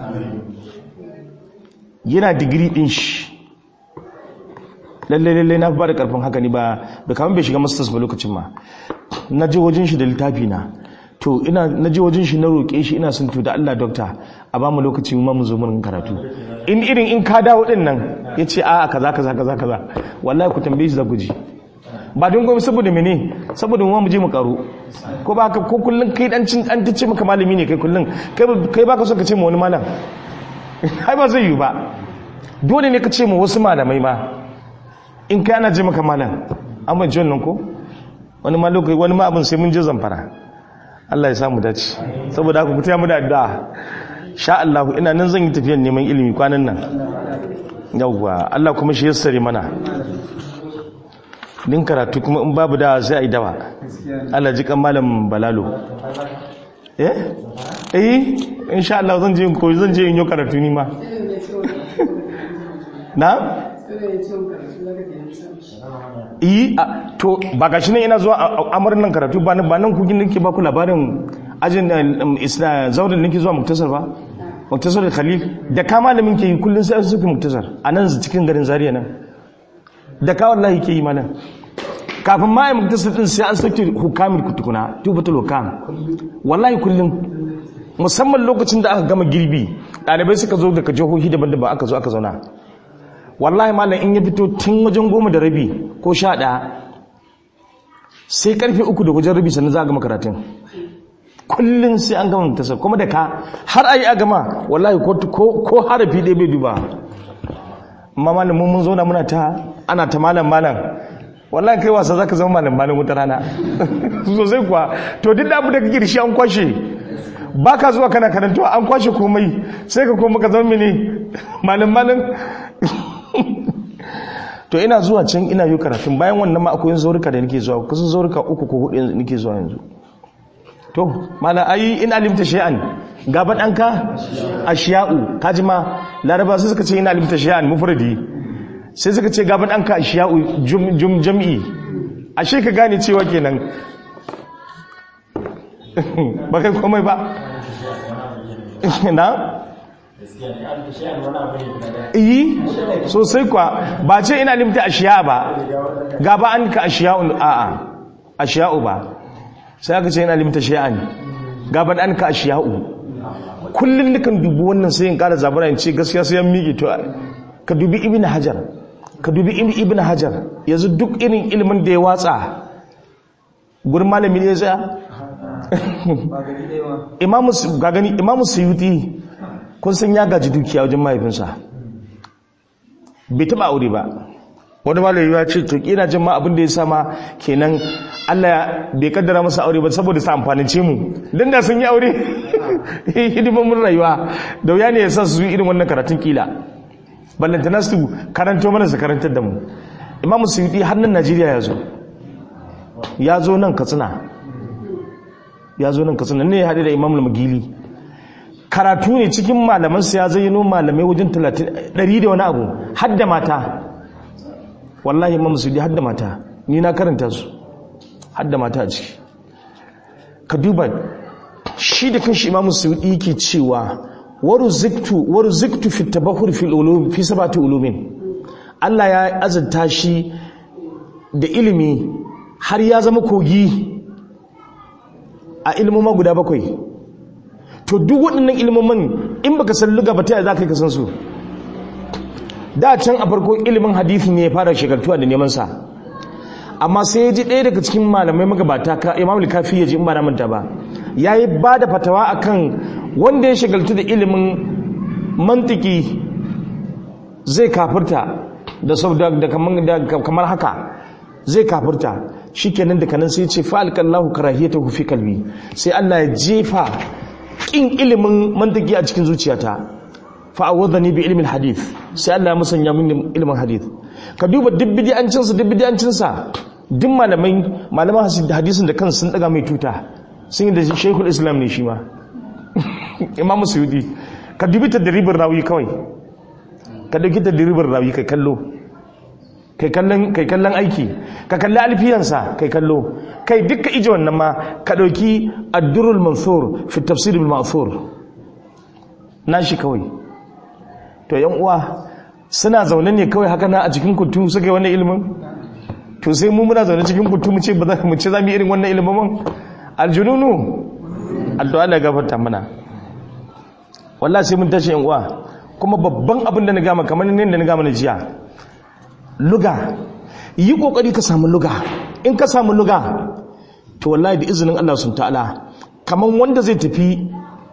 yana digiri din shi lalle lalle na ba da karfin haka ni ba da kamar bai shiga masters ba lokacin ma na je wajen shi da littafi na to ina na je wajen shi na roƙe shi ina son to da Allah doctor a ba mu lokaci mu ma mu zo mun karatu in irin in ka dawo din nan yace a kaza kaza kaza kaza wallahi ku tambaye shi za ku ji ba don gobe saboda mene saboda mu mu je mu karo ko ba ka ko kullun kai dan cin an tace maka malami ne kai kullun kai kai baka so ka ce mu wani malam ai ba zai yi ba dole ne ka ce mu wasu malamai ma in kai ana je maka malam an ban ji wannan ko wani ma lokaci wani ma abin sai mun je zamfara Allah ya samu dace saboda haka ku taya mu da addu'a sha Allah ina nan zan yi tafiyar neman ilimi kwanan nan yawwa Allah kuma shi yassare mana din karatu kuma in babu dawa sai a yi dawa Allah ji kan malam balalo eh eh insha Allah zan je koyi zan je in yi karatu ni ma na yi to ba ga shi ne ina zuwa amarin nan karatu ba nan kugin nake ba ku labarin ajin zaurin nake zuwa muktasar ba muktasar da khalil da ka malamin ke yi kullum sai an suke muktasar a nan cikin garin zariya nan da ka wallahi ke yi mana kafin ma ya muktasar din sai an suke hukamin kutukuna tubatul hukam wallahi kullum musamman lokacin da aka gama girbi ɗalibai suka zo daga jihohi daban-daban aka zo aka zauna wallahi malam in ya fito tun wajen goma da rabi ko sha ɗaya sai karfe uku da wajen rabi sannan za a gama karatun kullum sai an gama tasar kuma da ka har a yi a gama wallahi ko harafi ɗaya bai duba amma malam mun zauna muna ta ana ta malam malam wallahi kai wasa za ka zama malam malam wata rana sosai kuwa to duk da abu da kake da shi an kwashe ba ka zuwa kana karantuwa an kwashe komai sai ka koma ka zama mene malam malam to ina zuwa can ina yi karatun bayan wannan ma akwai zaurika da nake zuwa kusan zaurika uku ko hudu yanzu nake zuwa yanzu to mana ayi in alimta shay'an gaba danka ashiya'u kaji ma laraba sai suka ce in alimta shay'an mufradi sai suka ce gaba danka ashiya'u jum jam'i ashe ka gane cewa kenan ba kai komai ba na iyi sosai kwa ba ce ina limta ashiya ba gaba an ka ashiya'un a'a ashiya'u ba sai aka ce ina limta shay'an gaban an ka ashiya'u kullum dukan dubu wannan sai in kara zabura in ce gaskiya sai yan miƙe to ka dubi ibn hajar ka dubi ibn hajar yanzu duk irin ilimin da ya watsa gurin malami ne ya tsaya imamu ga gani imamu suyuti kun san ya gaji dukiya wajen mahaifinsa bai taba aure ba wani malami ya ce to kina jin ma abin da ya sama kenan Allah bai kaddara masa aure ba saboda sa amfanin ce mu dan da sun yi aure hidiman mun rayuwa da wuya ne ya sa su yi irin wannan karatun kila ballantana su karanto mana su karantar da mu imamu suyuti har nan Najeriya ya zo ya zo nan Katsina ya zo nan Katsina ne ya haɗe da Imam Magili karatu ne cikin malamansa ya zayyano malamai wajen 100 da wani abu hadda mata wallahi imam sudi hadda mata ni na karanta su hadda mata a ciki ka duba shi da kanshi imam sudi yake cewa waruziktu waruziktu fi tabahur fi ulum fi sabati ulumin Allah ya azanta shi da ilimi har ya zama kogi a ilmoma guda bakwai to duk waɗannan ilmomin in baka san luga ba ta yaya za ka yi kasan su da can a farko ilimin hadithi ne ya fara shekartuwa da neman sa amma sai ya ji ɗaya daga cikin malamai magabata ka imam kafi ya ji in ba na manta ba ya yi ba da fatawa akan wanda ya shagaltu da ilimin mantiki zai kafirta da sau da kamar da kamar haka zai kafirta shikenan da kanan sai ce fa'alqallahu karahiyatahu fi kalbi sai Allah ya jefa kin ilimin mantiki a cikin zuciyata fa'awadhani bi ilmin hadith sai Allah ya musanya min ilmin hadith ka duba duk bid'ancin sa duk bid'ancin sa duk malamai malaman hadisin da kansu sun daga mai tuta sun yi da Sheikhul Islam ne shi ma Imam Suyuti ka dubi tadribin rawi kawai ka dauki tadribin rawi kai kallo kai kallon kai kallon aiki ka kalli alfiyansa kai kallo kai dukkan ije wannan ma ka dauki ad-durrul mansur fi tafsir bil ma'thur nashi kawai to yan uwa suna zaune ne kawai haka na a cikin kutu suka yi wannan ilimin to sai mu muna zaune cikin kutu mu ce ba za mu ce za mu yi irin wannan ilimin man aljununu addu'a Allah gafarta mana wallahi sai mun tashi yan uwa kuma babban abin da na gama kamar ne da na gama na jiya luga yi kokari ka samu luga in ka samu luga to wallahi da izinin Allah sun ta'ala kamar wanda zai tafi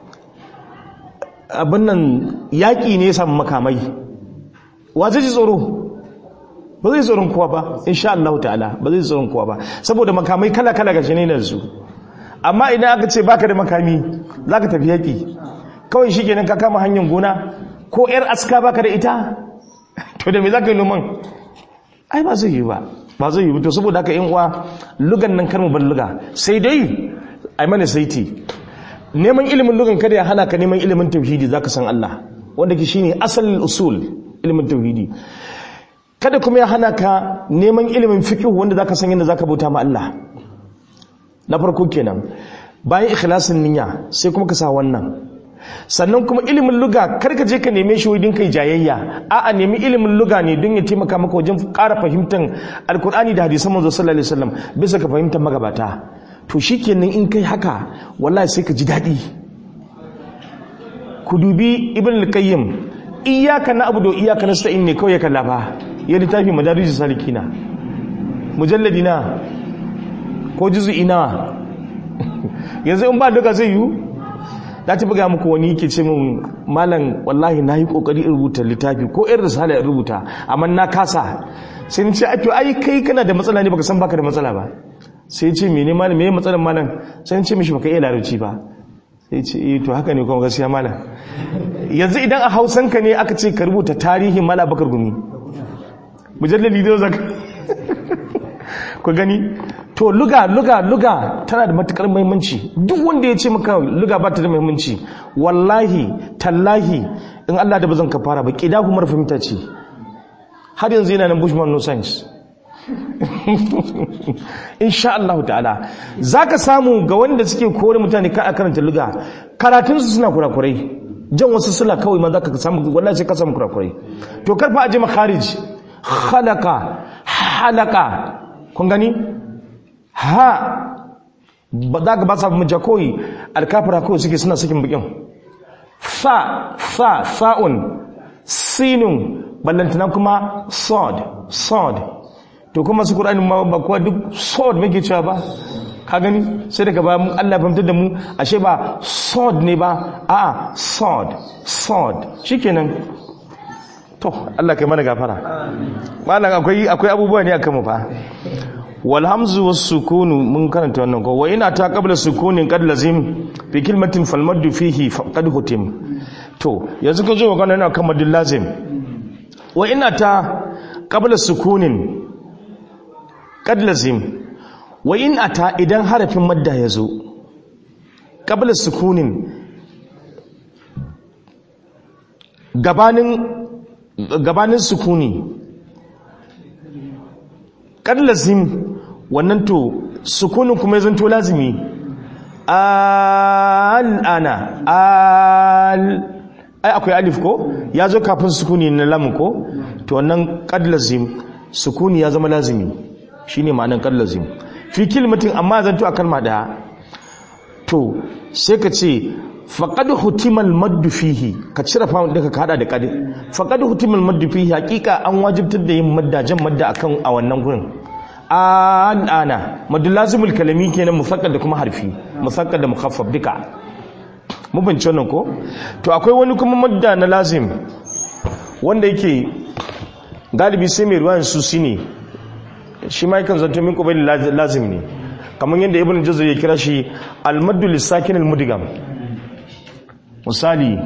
abin nan yaƙi ne ya samu makamai wa zai ji tsoro ba zai tsoron kowa ba insha Allah ta'ala ba zai tsoron kowa ba saboda makamai kala-kala ga shi ne su amma idan aka ce baka da makami za ka tafi yaƙi kawai shi kenan ka kama hanyar gona ko 'yar aska baka da ita to da me za ka yi noman ai ba zai yi ba ba zai yi to saboda haka yin uwa lugan nan karmu ban luga sai dai ai mana saiti neman ilimin lugan kada ya hana ka neman ilimin tauhidi zaka san Allah wanda ke shine asalin usul ilimin tauhidi kada kuma ya hana ka neman ilimin fiqh wanda zaka san yadda zaka bauta ma Allah na farko kenan bayan ikhlasin niyya sai kuma ka sa wannan sannan kuma ilimin luga karka je ka neme shi wajen kai jayayya a'a nemi ilimin luga ne don ya taimaka maka wajen ƙara fahimtar alkur'ani da hadisan manzo sallallahu alaihi wasallam bisa ka fahimtar magabata to shikenan in kai haka wallahi sai ka ji daɗi ku dubi ibn al-qayyim iyyaka na'budu wa iyyaka nasta'in ne kawai ya kalla fa ya littafi madarijus salikina mujalladi na ko juz'i na yanzu in ba duka zai yi na ci buga muku wani yake ce min malam wallahi na yi kokari in rubuta littafi ko irin risala in rubuta amma na kasa sai ni ce to ai kai kana da matsala ne baka san baka da matsala ba sai ce mene malam meye matsalar malam sai ni ce mishi baka iya larabci ba sai ce eh to haka ne kuma gaskiya malam yanzu idan a Hausan ka ne aka ce ka rubuta tarihin mala bakar gumi mujallali da zaka ku gani to luga luga luga tana da matukar muhimmanci duk wanda ya ce maka luga ba ta da muhimmanci wallahi tallahi in Allah da bazan ka fara ba kida kuma fahimta ce har yanzu yana nan bushman no science insha Allah ta'ala zaka samu ga wanda suke kore mutane ka karanta luga karatun su suna kurakurai jan wasu sula kawai ma zaka samu wallahi sai ka samu kurakurai to karfa aje makharij khalaqa halaka kun gani ha ba za ka ba sa mija koyi alkafira kawai suke suna sakin bikin fa fa fa'un sinun ballantana kuma sod sod to kuma su ƙura'ani ma ba kuwa duk sod muke cewa ba ka gani sai daga ba mun Allah fahimtar da mu ashe ba sod ne ba a'a sod sod shikenan to Allah kai mana gafara malam akwai akwai abubuwa ne akan mu fa wal hamzu was sukunu mun karanta wannan ko wa ina ta qabla sukunin qad lazim fi kalmatin fal maddu fihi qad hutim to yanzu ka zo magana na kan madul lazim wa ina ta qabla sukunin qad lazim wa in ata idan harafin madda yazo qabla sukunin gabanin gabanin sukuni kad lazim wannan to sukunin kuma zan to lazimi al'ana al ai akwai alif ko ya zo kafin sukuni na lamu ko to wannan kad lazim sukuni ya zama lazimi shine ma'anar kad lazim fi kilmatin amma zan to a kalma daya to sai ka ce faƙad hutimal maddu fihi ka cire fa'un ɗinka ka haɗa da ƙadi faƙad hutimal maddu fihi haƙiƙa an wajibtar da yin madda jan madda akan a wannan gurin al'ana maddu lazimul kalami kenan musaqqal da kuma harfi musaqqal da mukhaffaf duka mu bince wannan ko to akwai wani kuma madda na lazim wanda yake galibi sai mai ruwan susi ne shi ma yakan zanto min qabali lazim ne kamar yadda ibn jazar ya kira shi al-maddu lis-sakin al-mudgam misali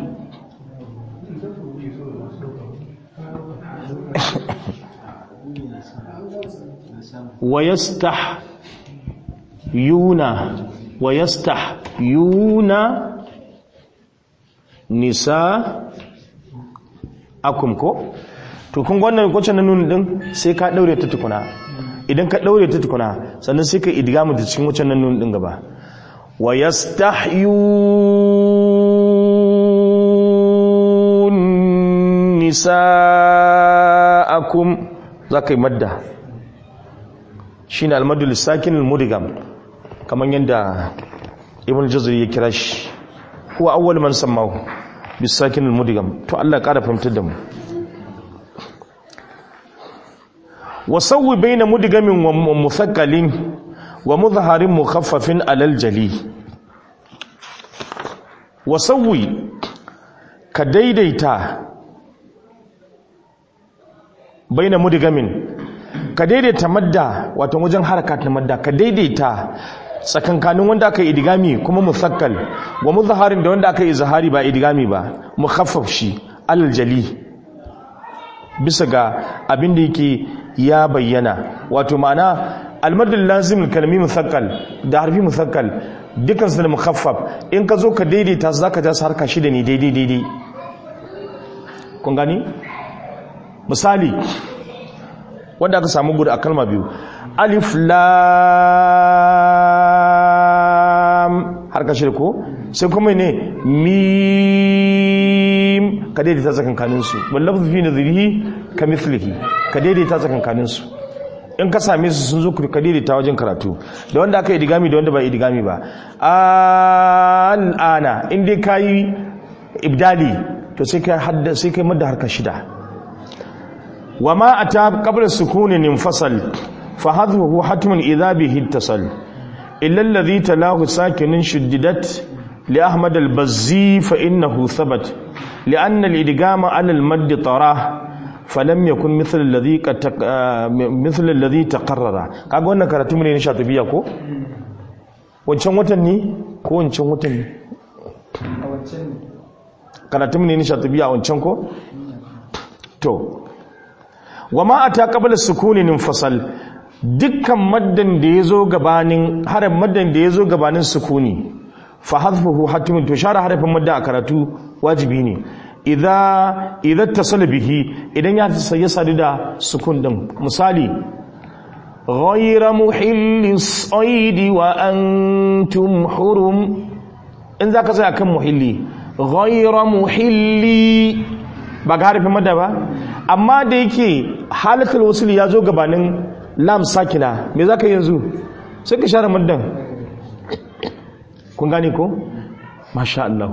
ويستحيون ويستحيون nisa'akum ko to kun wannan kwacce na nuna din sai ka daure ta tukuna idan ka daure ta tukuna sannan sai ka idgamu ta cikin wacce na nuna din gaba wa yastahyun nisa'akum zaka yi madda shine almadul sakin almudigam kaman yanda ibn jazari ya kira shi huwa awwal man sammahu bisakin almudigam to Allah ya kara fahimtar da mu wasawwi baina mudigamin wa muthaqqalin wa mudhaharin mukhaffafin alal jali wasawwi ka daidaita baina mudigamin ka daidaita madda wato wajen harakat na madda ka daidaita tsakankanin wanda aka yi idigami kuma musakkal wa muzharin da wanda aka yi zahari ba idigami ba mukhaffaf shi aljali bisa ga abin da yake ya bayyana wato ma'ana almadul lazim kalmi musakkal da harfi musakkal dukkan su da mukhaffaf in ka zo ka daidaita su zaka ja su harka shida ne daidai daidai kun gani misali wanda aka samu gudu a kalma biyu alif lam har ka shirko sai kuma ne mim ka daidaita tsakankanin su wallafzu fi nadhirihi ka mithlihi ka daidaita tsakankanin su in ka same su sun zo ka daidaita wajen karatu da wanda aka yi digami da wanda ba digami ba al'ana in dai kayi ibdali to sai kai hadda sai kai madda harka shida wa ma ata qabla sukunin infasal fa hadhuhu hatmun idha bihi ittasal illa alladhi talahu sakinun shuddidat li ahmad al-bazzi fa innahu thabat لأن الإدغام على المد طراه فلم يكن مثل الذي مثل الذي تقرر kaga wannan karatu ne na shatibiya ko wancan watan ne ko wancan watan ne a wancan ne karatu ne na shatibiya wancan ko to wama ata qabla sukunin infasal dukkan maddan da yazo gabanin harafin maddan da yazo gabanin sukuni fa hadfuhu hatimun to share harafin madda a karatu wajibi ne idza idza tasala bihi idan ya ya sadu da sukun din misali ghayra muhillis saidi wa antum hurum in zaka tsaya kan muhilli ghayra muhilli ba ga harafin madda ba amma da yake halatul wasl ya zo gabanin lam sakina me zaka yi yanzu sai ka share maddan kun gane ko masha Allah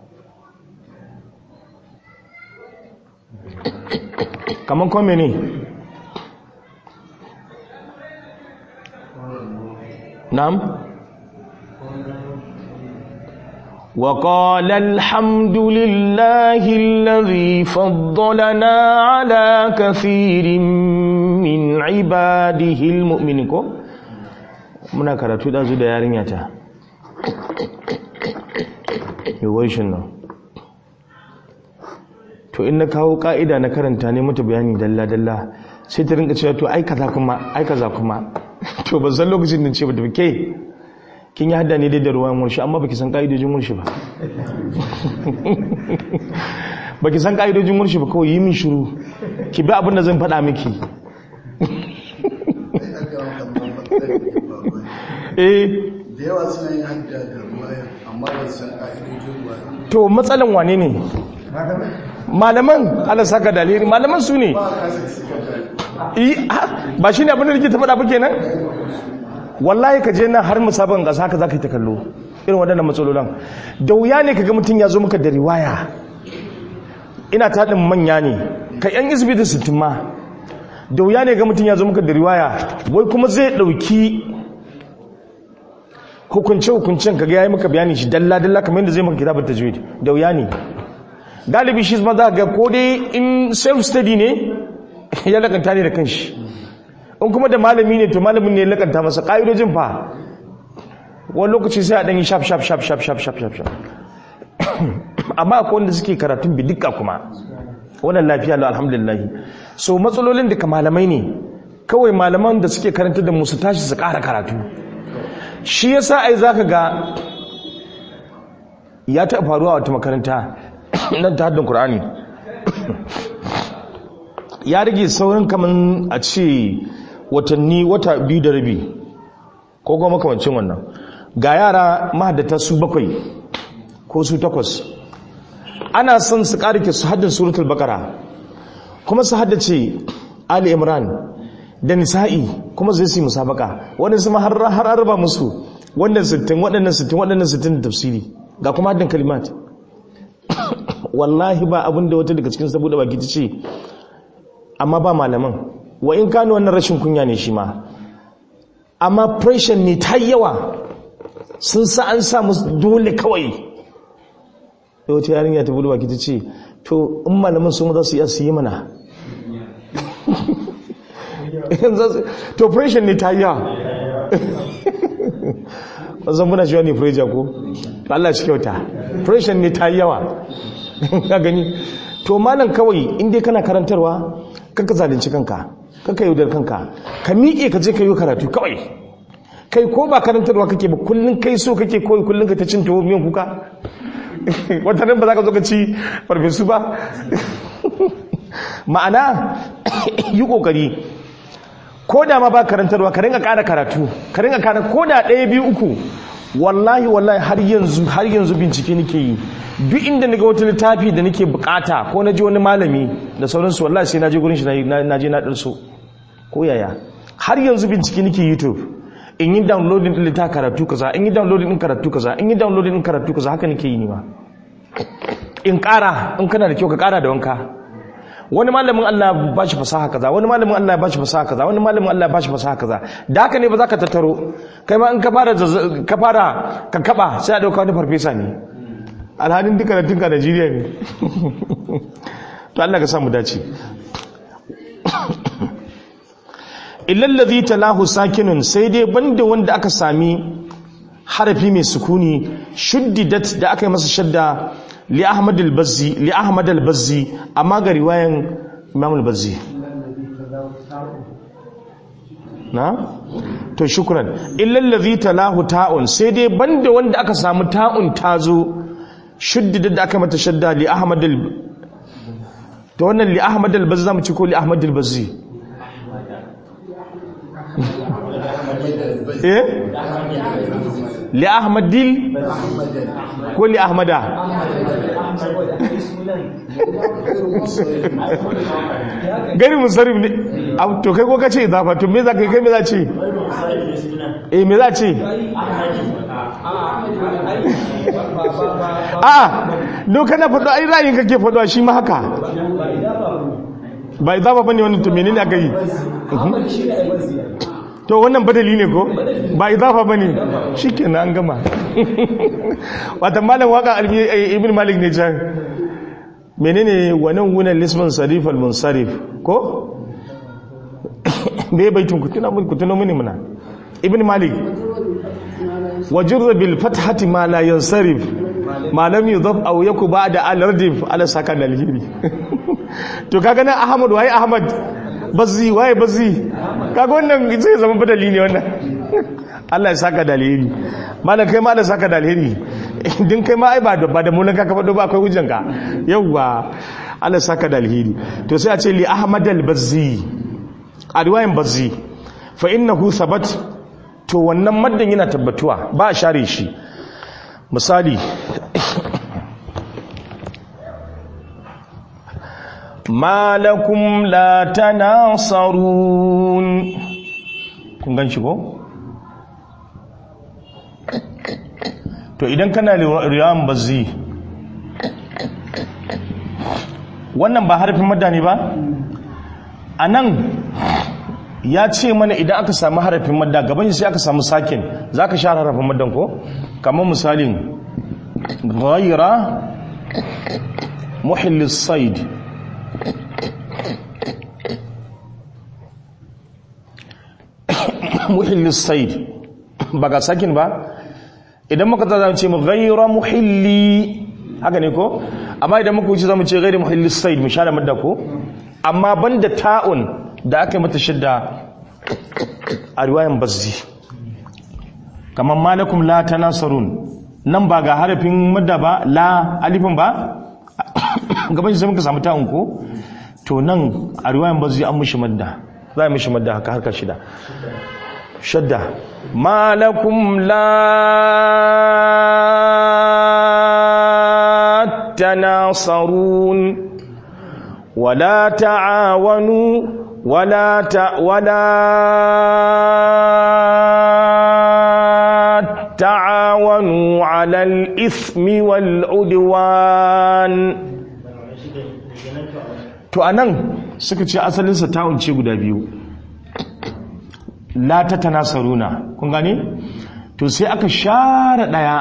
kaman kome ne na'am وقال الحمد لله الذي فضلنا على كثير من عباده المؤمنين ko muna karatu da zu da yarinya ta yawai shi nan to in na kawo ka'ida na karanta ne mata bayani dalla-dalla sai ta rinka cewa to ai kaza kuma ai kaza kuma to ban san lokacin da ce ba da ke kin yi hada ne dai da ruwan murshi amma baki san ka'idojin murshi ba baki san ka'idojin murshi ba kawai yi min shiru ki bi abin da zan faɗa miki eh da yawa suna yin hadda da ruwaya amma ba su san ƙa'idojin ruwaya to matsalan wane ne malaman ala saka daliri malaman su ne ba a kasa suka da Yi, ha, ba shi ne abin da nake ta faɗa ba kenan wallahi ka je nan har musaban ƙasa haka za ka yi ta kallo irin waɗannan matsalolin da wuya ne ka ga mutum ya zo maka da riwaya ina taɗin manya ne ka yan isbi da sittin ma da wuya ne ga mutum ya zo maka da riwaya wai kuma zai ɗauki hukunce-hukuncen ka ga ya yi maka bayani shi dalla-dalla kamar yadda zai maka kitabar tajwid da wuya ne galibi shi ma za ga ko dai in self study ne ya lakanta ne da kanshi in kuma da malami ne to malamin ne ya lakanta masa ƙa'idojin fa wani lokaci sai a ɗan yi shaf shaf shaf shaf shaf shaf shaf shaf amma akwai wanda suke karatun bidika kuma wannan lafiya lau alhamdulillah so matsalolin da ka malamai ne kawai malaman da suke karanta da musu tashi su ƙara karatu shi yasa ai zaka ga ya taɓa faruwa a wata makaranta nan ta haddin Kur'ani. ya rage saurin kaman a ce watanni wata biyu da rabi ko kuma makamancin wannan ga yara mahaddata su bakwai ko su takwas ana son su ƙarike su haddin suratul bakara kuma su haddace ali imran da nisa'i kuma zai su yi musabaka wani su har har arba musu wannan sittin waɗannan sittin waɗannan sittin da tafsiri ga kuma haddin kalimat wallahi ba abin da wata daga cikin saboda baki ta ce amma ba malaman wa in kano wannan rashin kunya ne shi ma amma pressure ne ta yawa sun sa an sa musu dole kawai da wata yarinya ta budu baki ta ce to in malaman su za su iya su yi mana to pressure ne ta yawa wasan muna shi wani pressure ko Allah shi kyauta pressure ne ta yawa ka gani to malam kawai in dai kana karantarwa kanka zalunci kanka kanka yaudar kanka ka miƙe ka je ka yi karatu kawai kai ko ba karantarwa kake ba kullun kai so kake koyi kullun ka ta cin tuwo miyan kuka wata nan ba za ka zo ka ci farfesu ba ma'ana yi kokari ko da ma ba karantarwa ka ringa ƙara karatu ka ringa ƙara ko da ɗaya biyu uku wallahi wallahi har yanzu har yanzu bincike nake yi duk inda naga wata littafi da nake bukata ko na ji wani malami da sauransu wallahi sai na je gurin shi na je na ɗarso ko yaya har yanzu bincike nake youtube in yi downloading din littafi karatu kaza in yi downloading din karatu kaza in yi downloading din karatu kaza haka nake yi ni ma in ƙara in kana da kyau ka ƙara da wanka wani malamin Allah ba shi fasaha kaza wani malamin Allah ba shi fasaha kaza wani malamin Allah ba shi fasaha kaza da haka ne ba za ka tattaro kai ma in ka fara ka fara ka kaba sai a dauka wani farfesa ne alhalin duka da tunka Najeriya ne to Allah ka samu dace illal ladhi talahu sakinun sai dai banda wanda aka sami harafi mai sukuni shuddidat da aka yi masa shadda li ahmad al-bazzi li ahmad al-bazzi amma ga riwayan imam al-bazzi na to shukran illa allazi talahu ta'un sai dai banda wanda aka samu ta'un tazo shuddida da aka mata shadda li ahmad al to wannan li ahmad al-bazzi zamu ci ko li ahmad al-bazzi eh li ahmadil ko li ahmada gari musarrif ne to kai ko kace idafa to me za ka kai me za ce eh me za ce a do kana faɗo ai ra'ayin kake faɗo shi ma haka ba idafa bane wannan to menene aka yi to wannan badali ne ko ba idafa bane shikenan an gama wata malam waka ibn malik ne can menene wannan wunan lisman sarif al-munsarif ko me baitun kutuna mun kutuna muni muna ibn malik wajurra bil fathati ma la yansarif ma lam yudhaf aw yaku ba'da al-ardif ala sakan al-hiri to kaga nan ahmad wai ahmad bazzi waye bazzi kaga wannan zai zama badali ne wannan Allah ya saka da alheri malam kai ma Allah saka da alheri din kai ma ai ba da ba da mulan ka fado ba akwai hujjan ka yawa Allah saka da alheri to sai a ce li ahmad al-bazzi a riwayan bazzi fa innahu thabat to wannan maddan yana tabbatuwa ba a share shi misali ma lakum la tanasarun kun gan shi ko to idan kana riyan bazzi wannan ba harfin madda ne ba a nan ya ce mana idan aka samu harafin madda gaban sai aka samu sakin za ka share harafin maddan ko kamar misalin ghaira muhillis said muhillis said ba ga sakin ba idan muka ta ce mu ghayra muhilli haka ne ko amma idan muka wuce zamu ce ghayra muhillis said mu share madda ko amma banda ta'un da aka yi mata shidda a riwayan bazzi kamar malakum la tanasarun nan ba ga harafin madda ba la alifin ba gaban shi sai muka samu ta'un ko to nan a riwayan bazzi an mushi madda za a mishi madda haka harka shida shadda malakum la tanasarun wala ta'awanu wala ta wala ta'awanu 'alal ithmi wal 'udwan to anan suka ce asalinsa ta'un ce guda biyu la ta tanasaruna kun gane to sai aka share daya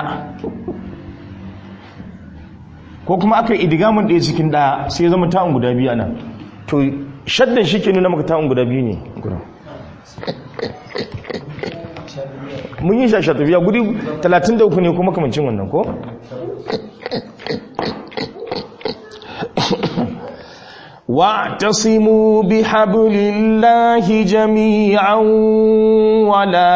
ko kuma aka yi idigamin daya cikin daya sai ya zama ta'un guda biyu anan to shaddan shi ke nuna maka ta'un guda biyu ne mun yi shasha tafiya gudi 33 ne kuma kamancin wannan ko واعتصموا بحبل الله جميعا ولا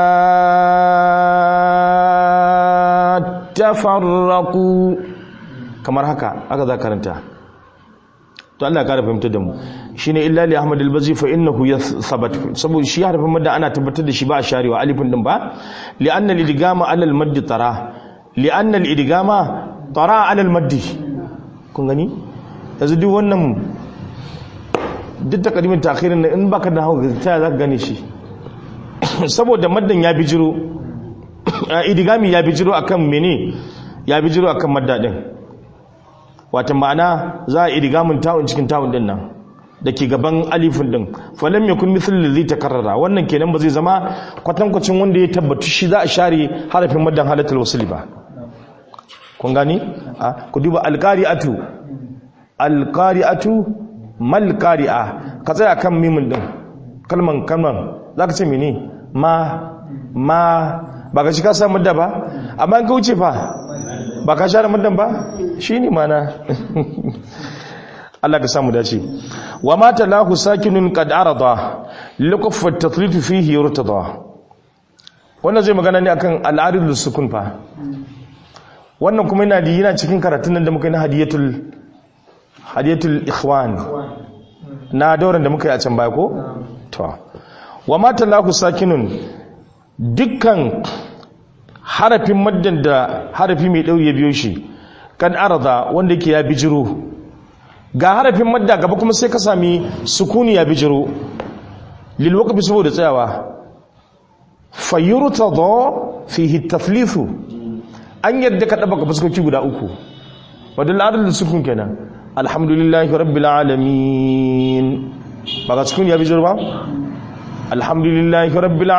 تفرقوا kamar haka aka za karanta to Allah ya kara fahimtar da mu shine illa li ahmad al-bazi fa innahu yathabat saboda shi harfin madda ana tabbatar da shi ba a sharewa alifin din ba li anna al-idgama ala al-madd tara li anna al-idgama tara ala al-madd kun gani yanzu duk wannan duk takarimin takhirin in baka da hawa ta za ka gane shi saboda maddan ya bijiro idigami ya bijiro akan mene ya bijiro akan madda din wata ma'ana za a idigamin ta'un cikin ta'un din nan da ke gaban alifin din falam yakun mithl ladhi takarrara wannan kenan ba zai zama kwatankwacin wanda ya tabbatu shi za a share harafin maddan halatul wasli ba kun gani ku duba alqari'atu alƙari'atu malƙari'a ka tsaya kan mimin ɗin kalman kalman za ka ce mene ma ma ba ka shi ka sa madda ba amma ka wuce fa ba ka share maddan ba shi ne mana Allah ka samu dace wa mata lahu sakinun qad arada liqaf at-tathlif fihi yurtada wannan zai magana ne akan al-arid sukun fa wannan kuma yana da yana cikin karatun nan da muka yi na hadiyatul hadiyatul ikhwan na dauran da muka yi a can baya ko to wa mata lahu sakinun dukkan harafin maddan da harafi mai dauri ya biyo shi kan arada wanda yake ya bijiro ga harafin madda gaba kuma sai ka sami sukuni ya bijiro lil waqfi saboda tsayawa fayurtada fihi tathlithu an yadda ka daba fuskoki guda uku wadal adal sukun kenan alhamdulillahi rabbil alamin ba ga sukun ya bijiro ba alhamdulillahi rabbil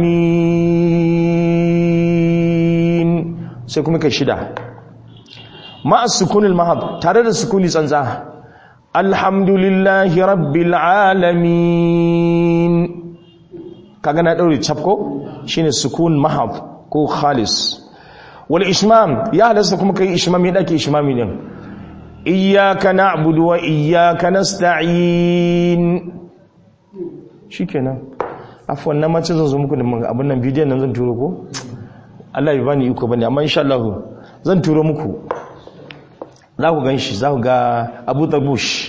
alamin sai kuma kai shida ma'a sukunil mahab tare da sukuni tsantsa alhamdulillahi rabbil alamin kaga na daure chapko shine sukun mahab ko khalis wal ishmam ya halasta kuma kai ishmami dake ishmami din iyyaka na'budu wa iyyaka nasta'in shikenan afwan na mace zan zo muku da abin nan bidiyon nan zan turo ko Allah ya bani iko bane amma insha Allah zan turo muku za ku gan shi za ku ga abu tabush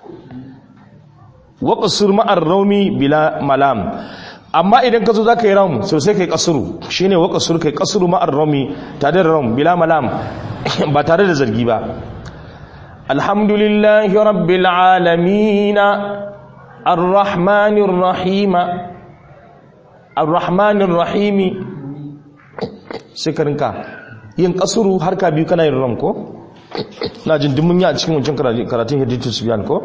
wa qasur ma'ar raumi bila malam amma idan ka zo za ka yi raum sosai kai kasuru shine wa qasur kai kasuru ma'ar raumi tare da raum bila malam ba tare da zargi ba alhamdulillahi rabbil alamin arrahmanir rahim arrahmanir rahim sai ka rinka yin kasuru har ka biyu kana yin ram ko na jin dumun ya a cikin wancan karatun hadithi sufiyan ko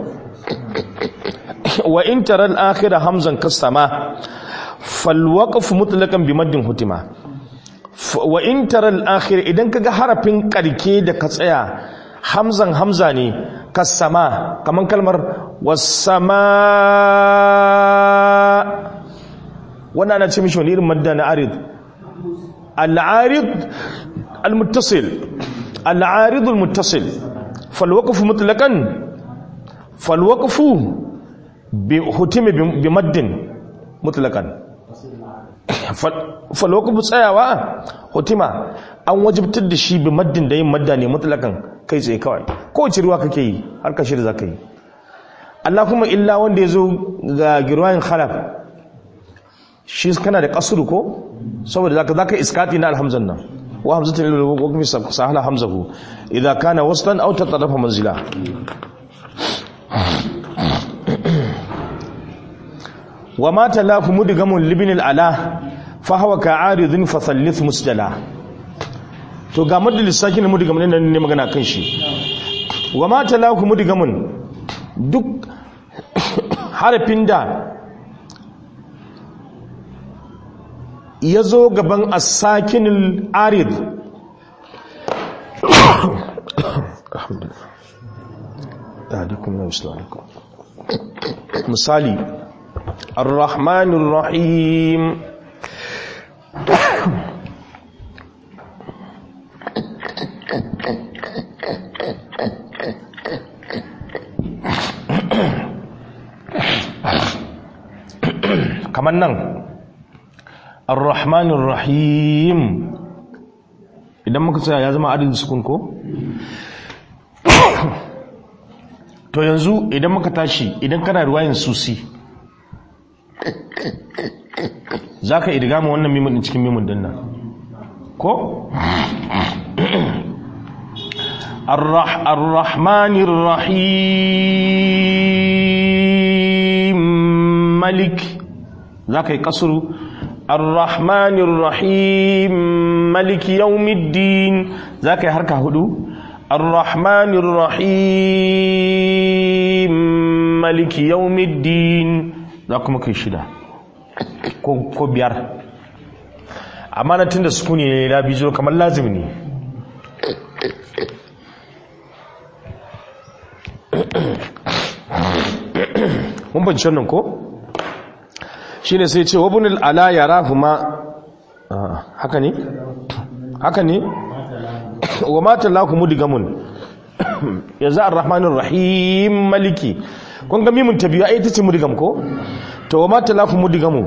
wa in tara al-akhira hamzan kasama fal waqf mutlaqan bi maddin hutima wa in tara al-akhir idan kaga harafin karke da ka tsaya hamzan hamza ne kasama kaman kalmar was-sama wannan ana ce mishi wani irin madda na arid al-arid al-muttasil al-arid al-muttasil fal waqfu mutlaqan fal waqfu bi hutimi bi maddin mutlaqan fal waqfu tsayawa hutima an wajibtar da shi bi maddin da yin madda ne mutlaqan kai tsaye kawai ko wace ruwa kake yi har ka shirya zaka yi Allah kuma illa wanda ya zo ga girwayin khalaf shi kana da kasuru ko saboda zaka zaka iskati na alhamzan nan wa hamzatu lil waqfi sahala hamzahu idza kana waslan aw tatarafa manzila wa ma talafu mudgamun libin al ala fa huwa ka'aridun fa thallith musjala to ga madal sakin mudgamun nan ne magana kan shi wa ma talafu mudgamun duk harafin da ya zo gaban asakinul arid misali ar-rahmanir rahim kamar nan ar-rahmanir rahim idan muka tsaya ya zama adadin sukun ko to yanzu idan muka tashi idan kana ruwayin susi za ka idiga ma wannan mimun din cikin mimun din nan ko ar-rahmanir rahim malik za ka yi kasuru ar-rahmanir rahim maliki yawmiddin za ka yi harka hudu ar-rahmanir rahim maliki yawmiddin za kuma kai shida ko biyar amma na tun da sukuni ne na bijo kamar lazim ne mun banci wannan ko? shi ne sai ce wabunil ala ya rahuma haka ne? haka ne? wa matan laku mudigamun ya za a rahmanin rahim maliki kun ga mimun ta biyu a ita ce mudigam ko? to wa matan laku mudigamun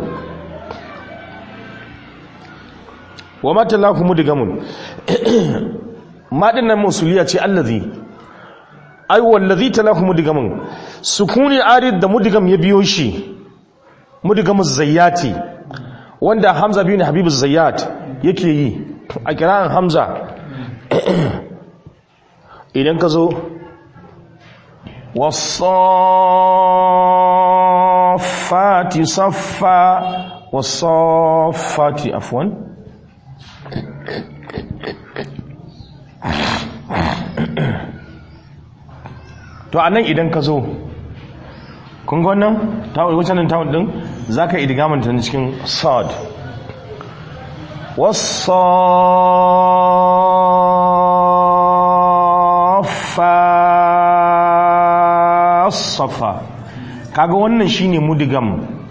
wa matan laku mudigamun maɗin nan musuliya ce allazi ai wallazi ta laku mudigamun sukuni arid da mudigam ya biyo shi mudigamus zayyati wanda hamza biyu ne habibu zayyat yake yi a kira'an hamza idan ka zo wasafati saffa wasafati afwan to anan idan ka zo kun ga wannan tawul wacce nan tawul din zaka idgaman ta cikin sad wasaffa safa kaga wannan shine mudigam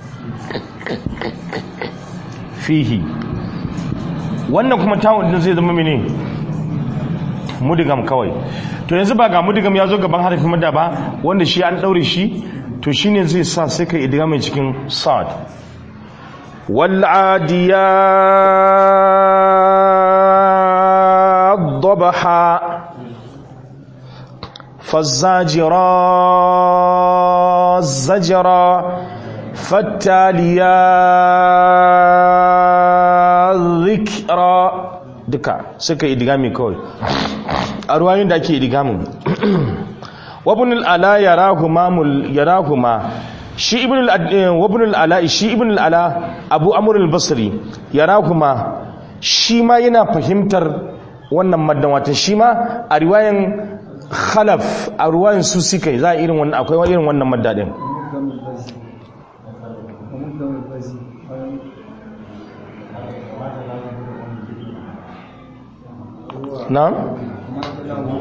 fihi wannan kuma tawul din zai zama mene mudigam kawai to yanzu ba ga mudigam ya zo gaban harafin madda ba wanda shi an daure shi to shine zai sa sai ka idgamin cikin sad wal adiyat dabaha فالزاجرات زجرا فالتاليات ذكرا duka suka idigami kawai a ruwayoyin da ake idigamin wabnul ala yarahuma mul yarahuma shi ibnul wabnul ala shi ibnul ala abu amr al-basri yarahuma shi ma yana fahimtar wannan maddan wata shi ma a riwayan khalaf a ruwayan su suka yi za a irin wannan akwai irin wannan maddadin na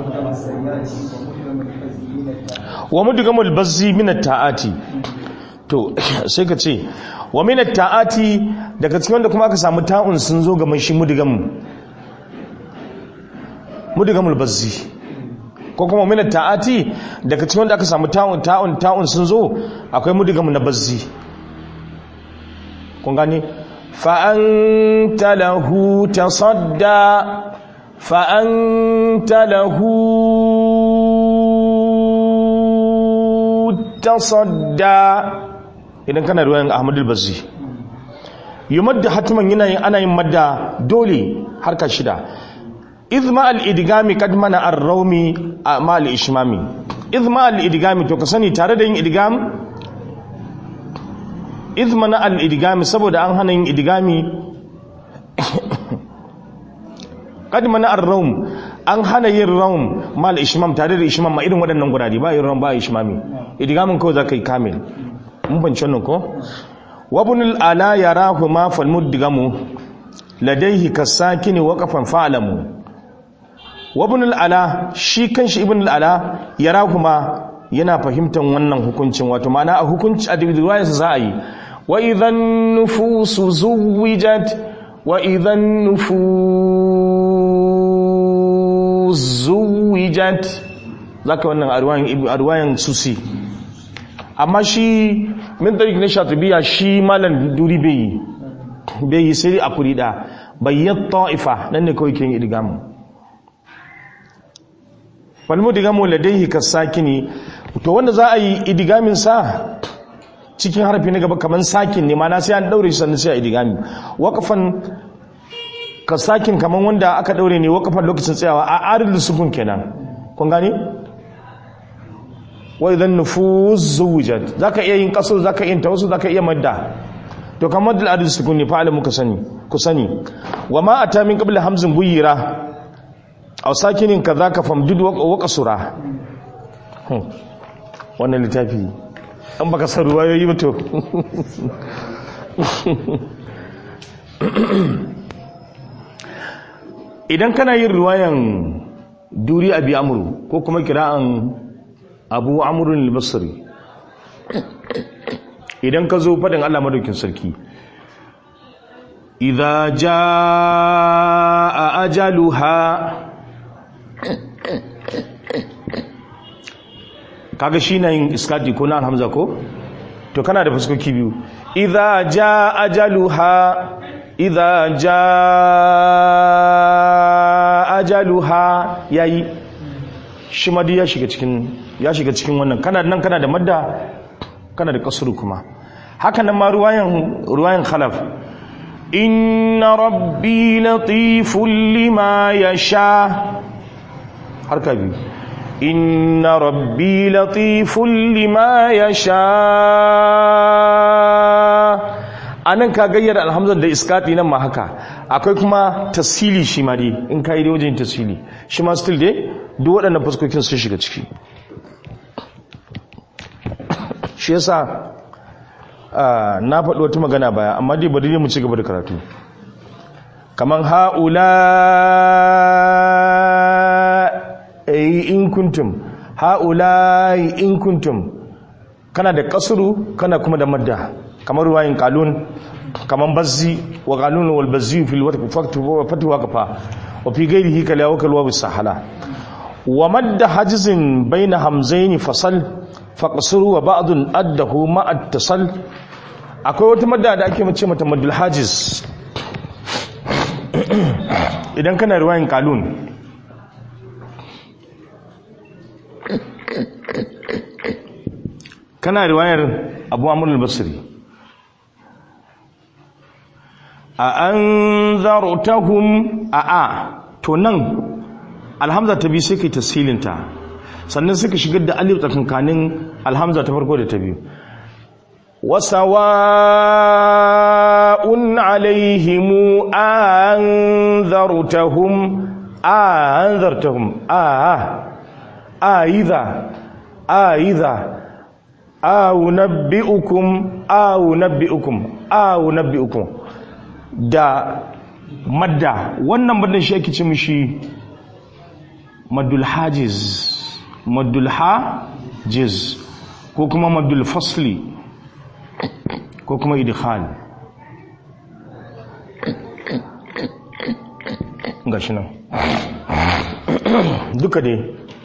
wa mudgamul bazzi min at-ta'ati to sai ka ce wa min ta'ati daga cikin wanda kuma aka samu ta'un sun zo ga mai shi mudigamu mudigamul bazzi ko kuma min ta'ati daga cikin wanda aka samu ta'un ta'un ta'un sun zo akwai mudigamu na bazzi kun gane fa anta lahu tasadda fa anta lahu tasadda idan kana ruwayan ahmadul bazzi yumadda hatiman yana yin ana yin madda dole harka shida izma al-idgami kad mana ar-rawmi ma al-ishmami izma al-idgami to ka sani tare da yin idgam izma na al-idgami saboda an hana yin idgami kad mana ar-rawm an hana yin rawm ma al-ishmam tare da ishmam ma irin waɗannan gurare ba yin rawm ba ishmami idgamin kawai zaka yi kamil mun bance wannan ko wabnul ala yarahu ma fal mudgamu ladaihi kasakini waqafan fa'lamu wabnul ala shi kanshi ibnul ala yarahu ma yana fahimtar wannan hukuncin wato ma'ana a hukunci a riwayar sa za a yi wa idhan nufusu zuwijat wa idhan nufus zuwijat zaka wannan a riwayan susi amma shi min tariq na shatibiya shi malam duri bai yi bai yi sai a kuri da bayyat ta'ifa nan ne kawai kin idgamu wal mudgamu ladayhi kasakini to wanda za a yi idgamin sa cikin harfi na gaba kaman sakin ne mana sai an daure shi sannan sai a idgami waqafan kasakin kaman wanda aka daure ne waqafan lokacin tsayawa a arid sukun kenan kun gane wa idan nufuz zuwijat zaka iya yin kasar zaka iya tawassul zaka iya madda to kamar dal adil sukun ne fa'ala muka sani ku sani wa ma ata min qabla hamzin buyira aw sakinin kadhaka famdud wa qasura wannan littafi an baka san ruwayoyi ba to idan kana yin ruwayan duri abi amru ko kuma kira'an abu amurin albasari idan ka zo faɗin allah madaukin sarki idha jaa ajaluha kaga shi na yin iskati ko na alhamza ko to kana da fuskoki biyu idha jaa ajaluha idha jaa ajaluha yayi shi madi ya shiga cikin ya shiga cikin wannan kana nan kana da madda kana da kasuru kuma haka nan ma ruwayan ruwayan khalaf inna rabbi latiful lima yasha harka biyu inna rabbi latiful lima yasha anan ka gayyar alhamdulillah da iskati nan ma haka akwai kuma tasili shi ma dai in ka yi da wajen tasili shi ma still dai duk waɗannan fuskokin sun shiga ciki shi yasa na faɗi wata magana baya amma dai bari mu ci gaba da karatu kaman ha'ula in kuntum ha'ula in kuntum kana da kasuru kana kuma da madda kamar ruwayin kalun kaman bazzi wa kalun wal bazzi fil fatu wa kafa wa fi ghairihi kala wa kalwa bisahala wa madda hajzin baina hamzaini fasal faqsuru wa ba'dun addahu ma attasal akwai wata madda da ake mace mata maddul hajiz idan kana riwayan kalun kana riwayar abu amur al-basri a an zartahum a a to nan alhamza ta biyu sai kai tasilinta sannan suka shigar da alif tsakankanin alhamza ta farko da ta biyu wasawa'un alaihimu anzartahum anzartahum a a idha a idha aw nabbi'ukum aw nabbi'ukum aw nabbi'ukum da madda wannan maddan shi ake ce mishi maddul hajiz maddul hajiz ko kuma maddul fasli ko kuma idkhal gashi nan duka dai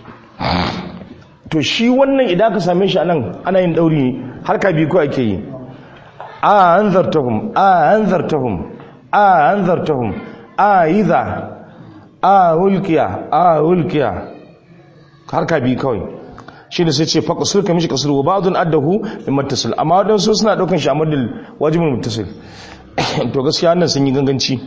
to shi wannan idan ka same shi anan ana yin dauri harka biyu ko ake yi a anzartahum a anzartahum a anzartahum a idha a ulkiya a ulkiya harka biyu kawai shi da sai ce fa kusur ka mishi kusur wa ba'dun addahu min muttasil amma wadansu suna daukan shi a madal wajibin muttasil to gaskiya wannan sun yi ganganci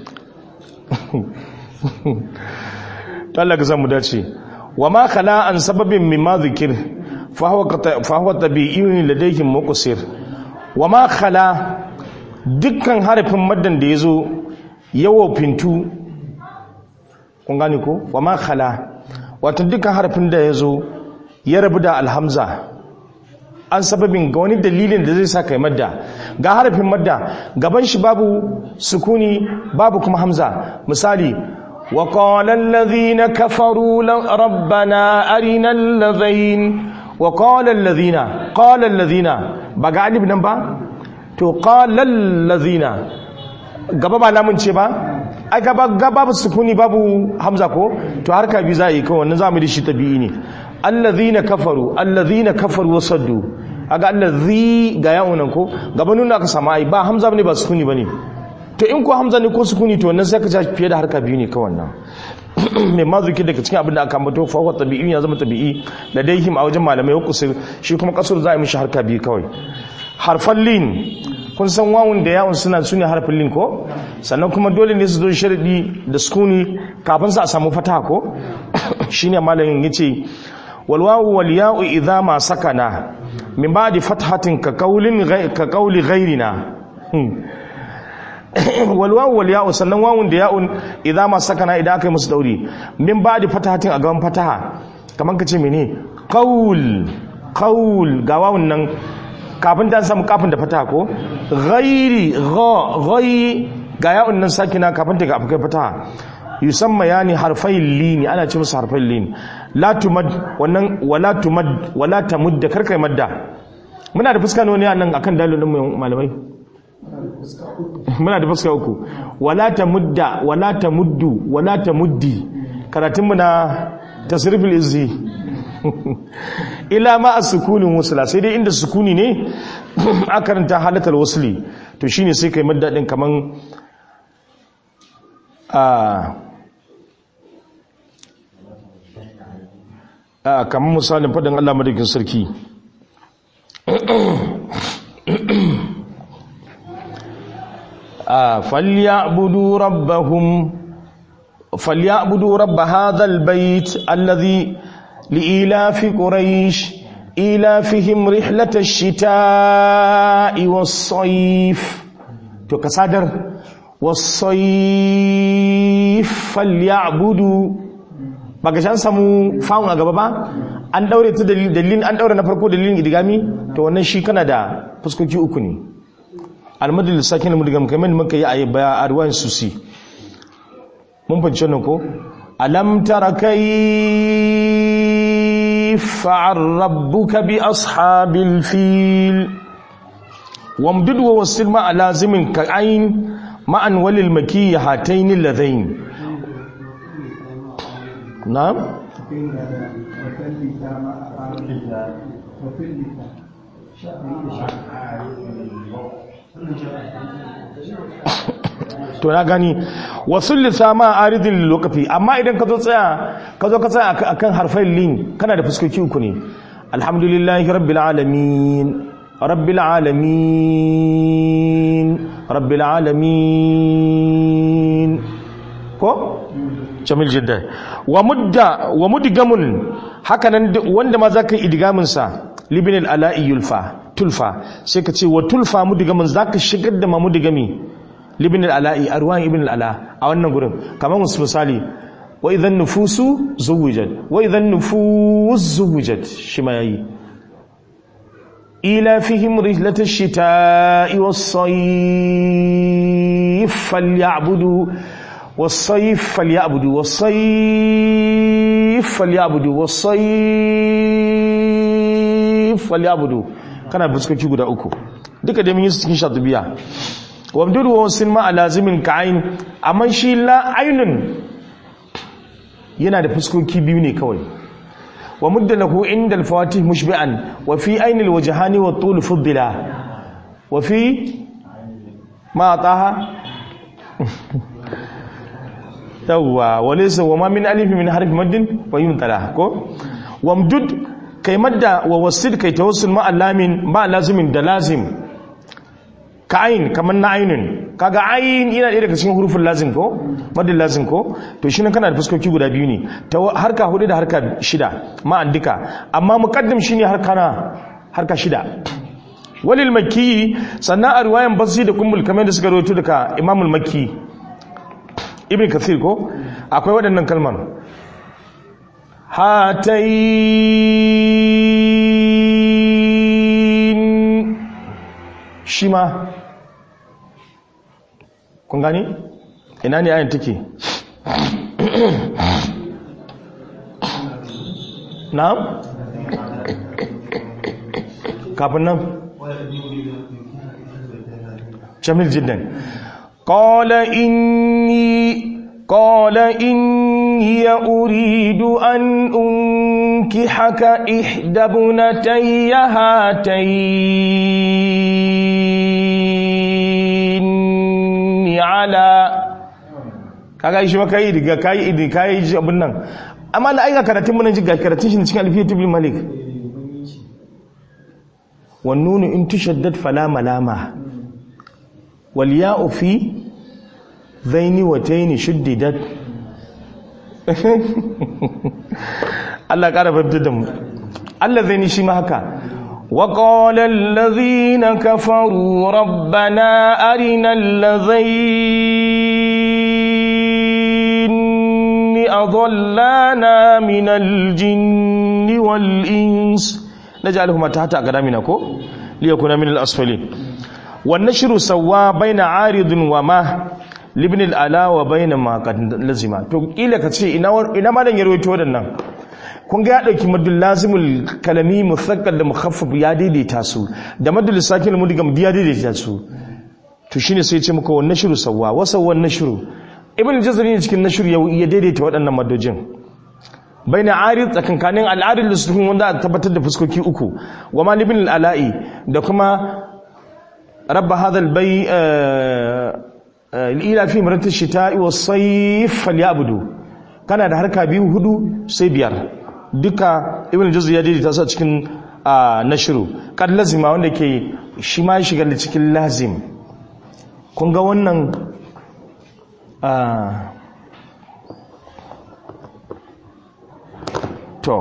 to Allah ka samu dace wa ma khala an sababin mimma zikir fa huwa fa huwa tabi'in ladayhim muqsir wa ma khala dukkan harafin maddan da yazo yawo fintu kun gane ko wa ma khala wato dukkan harafin da yazo ya rabu da alhamza an sababin ga wani dalilin da zai sa kai madda ga harafin madda gaban shi babu sukuni babu kuma hamza misali wa qala alladhina kafaru rabbana arina alladhain wa qala alladhina qala alladhina ba ga alif nan ba to qala alladhina gaba ba namun ce ba ai gaba gaba sukuni babu hamza ko to harka bi za a yi kawai wannan zamu da shi tabi'i ne allazina kafaru allazina kafaru wasaddu aga allazi ga yawon ko gaba nuna aka sama ai ba hamza ne ba sukuni bane to in ko hamza ne ko sukuni to wannan sai ka ja fiye da harka biyu ne kawai nan mai mazuki daga cikin abin da aka ambato fa huwa tabi'i ya zama tabi'i da daihim a wajen malamai ya kusur shi kuma kasur za a yi mishi harka biyu kawai harfan lin kun san wawun da yawon suna sune harfin lin ko sannan kuma dole ne su zo sharadi da sukuni kafin su a samu fataha ko shine malamin yace والواو والياء إذا ما سكنا من بعد فتحة كقول غي كقول غيرنا والواو والياء sannan wawun da ya'un idan ma sakana idan aka yi musu dauri min ba'di fatahatin a gaban fataha kaman kace mene qaul qaul ga wawun nan kafin dan samu kafin da fataha ko ghairi gha ghai ga ya'un nan sakina kafin ta ga afukai fataha yusamma yani harfai lini ana ce musu harfai lini la tumad wannan wala tumad wala tamud karkai madda muna da fuska ne nan akan dalilin mu malamai muna da fuska uku wala tamudda wala tamuddu wala tamuddi karatun mu na tasriful izzi ila ma as-sukunin wasla sai dai inda sukuni ne aka karanta halatal wasli to shine sai kai madda din kaman a kamar misalin faɗin Allah madaukin sarki falyabudu rabbahum falyabudu rabb hadha albayt alladhi liilafi quraish ilafihim rihlata ash-shitaa'i was-sayf to kasadar was-sayf falyabudu ba ga shan samu fawon a gaba ba an daure ta dalilin an daure na farko dalilin idigami to wannan shi kana da fuskoki uku ne almadal sakin mudigam kamar muka yi a baya a ruwan susi mun fahimci wannan ko alam tara kayfa rabbuka bi ashabil fil wamdud wa wasil ma alazimin ka ain ma'an walil maki hataini ladain na'am to na gani wasu lissama aridin lokaci amma idan ka zo tsaya ka zo ka tsaya akan harfai lin kana da fuskoki uku ne alhamdulillahi rabbil alamin rabbil alamin rabbil alamin ko jamil jidda wa mudda wa mudgamun hakanan wanda ma zaka yi idgamin sa libin ala'i yulfa tulfa sai ka ce wa tulfa mudgamun zaka shigar da ma mudgami libin ala'i arwan ibn ala a wannan gurin kamar musu misali wa idan nufusu zuwijat wa idan nufus zuwijat shi ma yayi ila fihim rihlatash shita'i was-sayf falyabudu والصيف فليعبدوا والصيف فليعبدوا والصيف فليعبدوا kana fuskoki guda uku duka da mun yi su cikin shatubiya wamdud wa wasin ma alazimin ka'ain amma shi la ainun yana da fuskoki biyu ne kawai wa mudda lahu inda al-fawatih mushbi'an wa fi ayn al-wajhani wa tul fuddila wa fi ma ataha yawwa wa laysa wa ma min alif min harf maddin fa yumtala ko wamdud kai madda wa wasid kai tawassul ma alamin ma lazimin da lazim ka ayin kamar na ainun kaga ayin yana ɗaya daga cikin hurufin lazim ko madin lazim ko to shi ne kana da fuskoki guda biyu ne ta harka hudu da harka shida ma'an duka amma muqaddim shine harka na harka shida walil makki sannan a riwayan basri da kumbul kamar da suka rawaito daga imamul makki ibn kathir ko akwai waɗannan kalmar hatayin shi ma kun gani ina ne ayin take na kafin nan jamil jiddan qala inni qala inni uridu an unkihaka ihda bunatayya hatayn ala kaga shi maka yi daga kayi idi kayi ji abin nan amma na aika karatun mun ji ga karatun shi cikin alfiyatu bil malik wan nunu in tushaddad fala malama wal ya'u fi zaini wa tayni shuddidat Allah ƙara fahimtar da mu Allah zaini shi ma haka وقال الذين كفروا ربنا أرنا الذين أضلانا من الجن والإنس نجعلهما تحت أقدامنا كو ليكون من الأسفلين والنشر سوا بين عارض وما libin al'ala wa bayyana makon lazima to ƙila ka ce ina ma dan yarwaito waɗannan kun ga ya ɗauki madul lazimul kalami musakkal da mukhaffaf ya daidaita su da madul sakin mudigam ya daidaita su to shine sai ya ce maka wannan shiru sawwa wa sawwan nashru ibn jazari ne cikin nashru ya daidaita waɗannan madojin baina arid tsakankanin al'arid da sukun wanda a tabbatar da fuskoki uku wa ma libin al'ala'i da kuma rabba hadha al-bay ila fi marati shita'i was-sayf falyabudu kana da harka biyu hudu sai biyar duka ibn juzri ya daidaita su a cikin nashru kad lazima wanda ke shi ma shiga da cikin lazim kun ga wannan to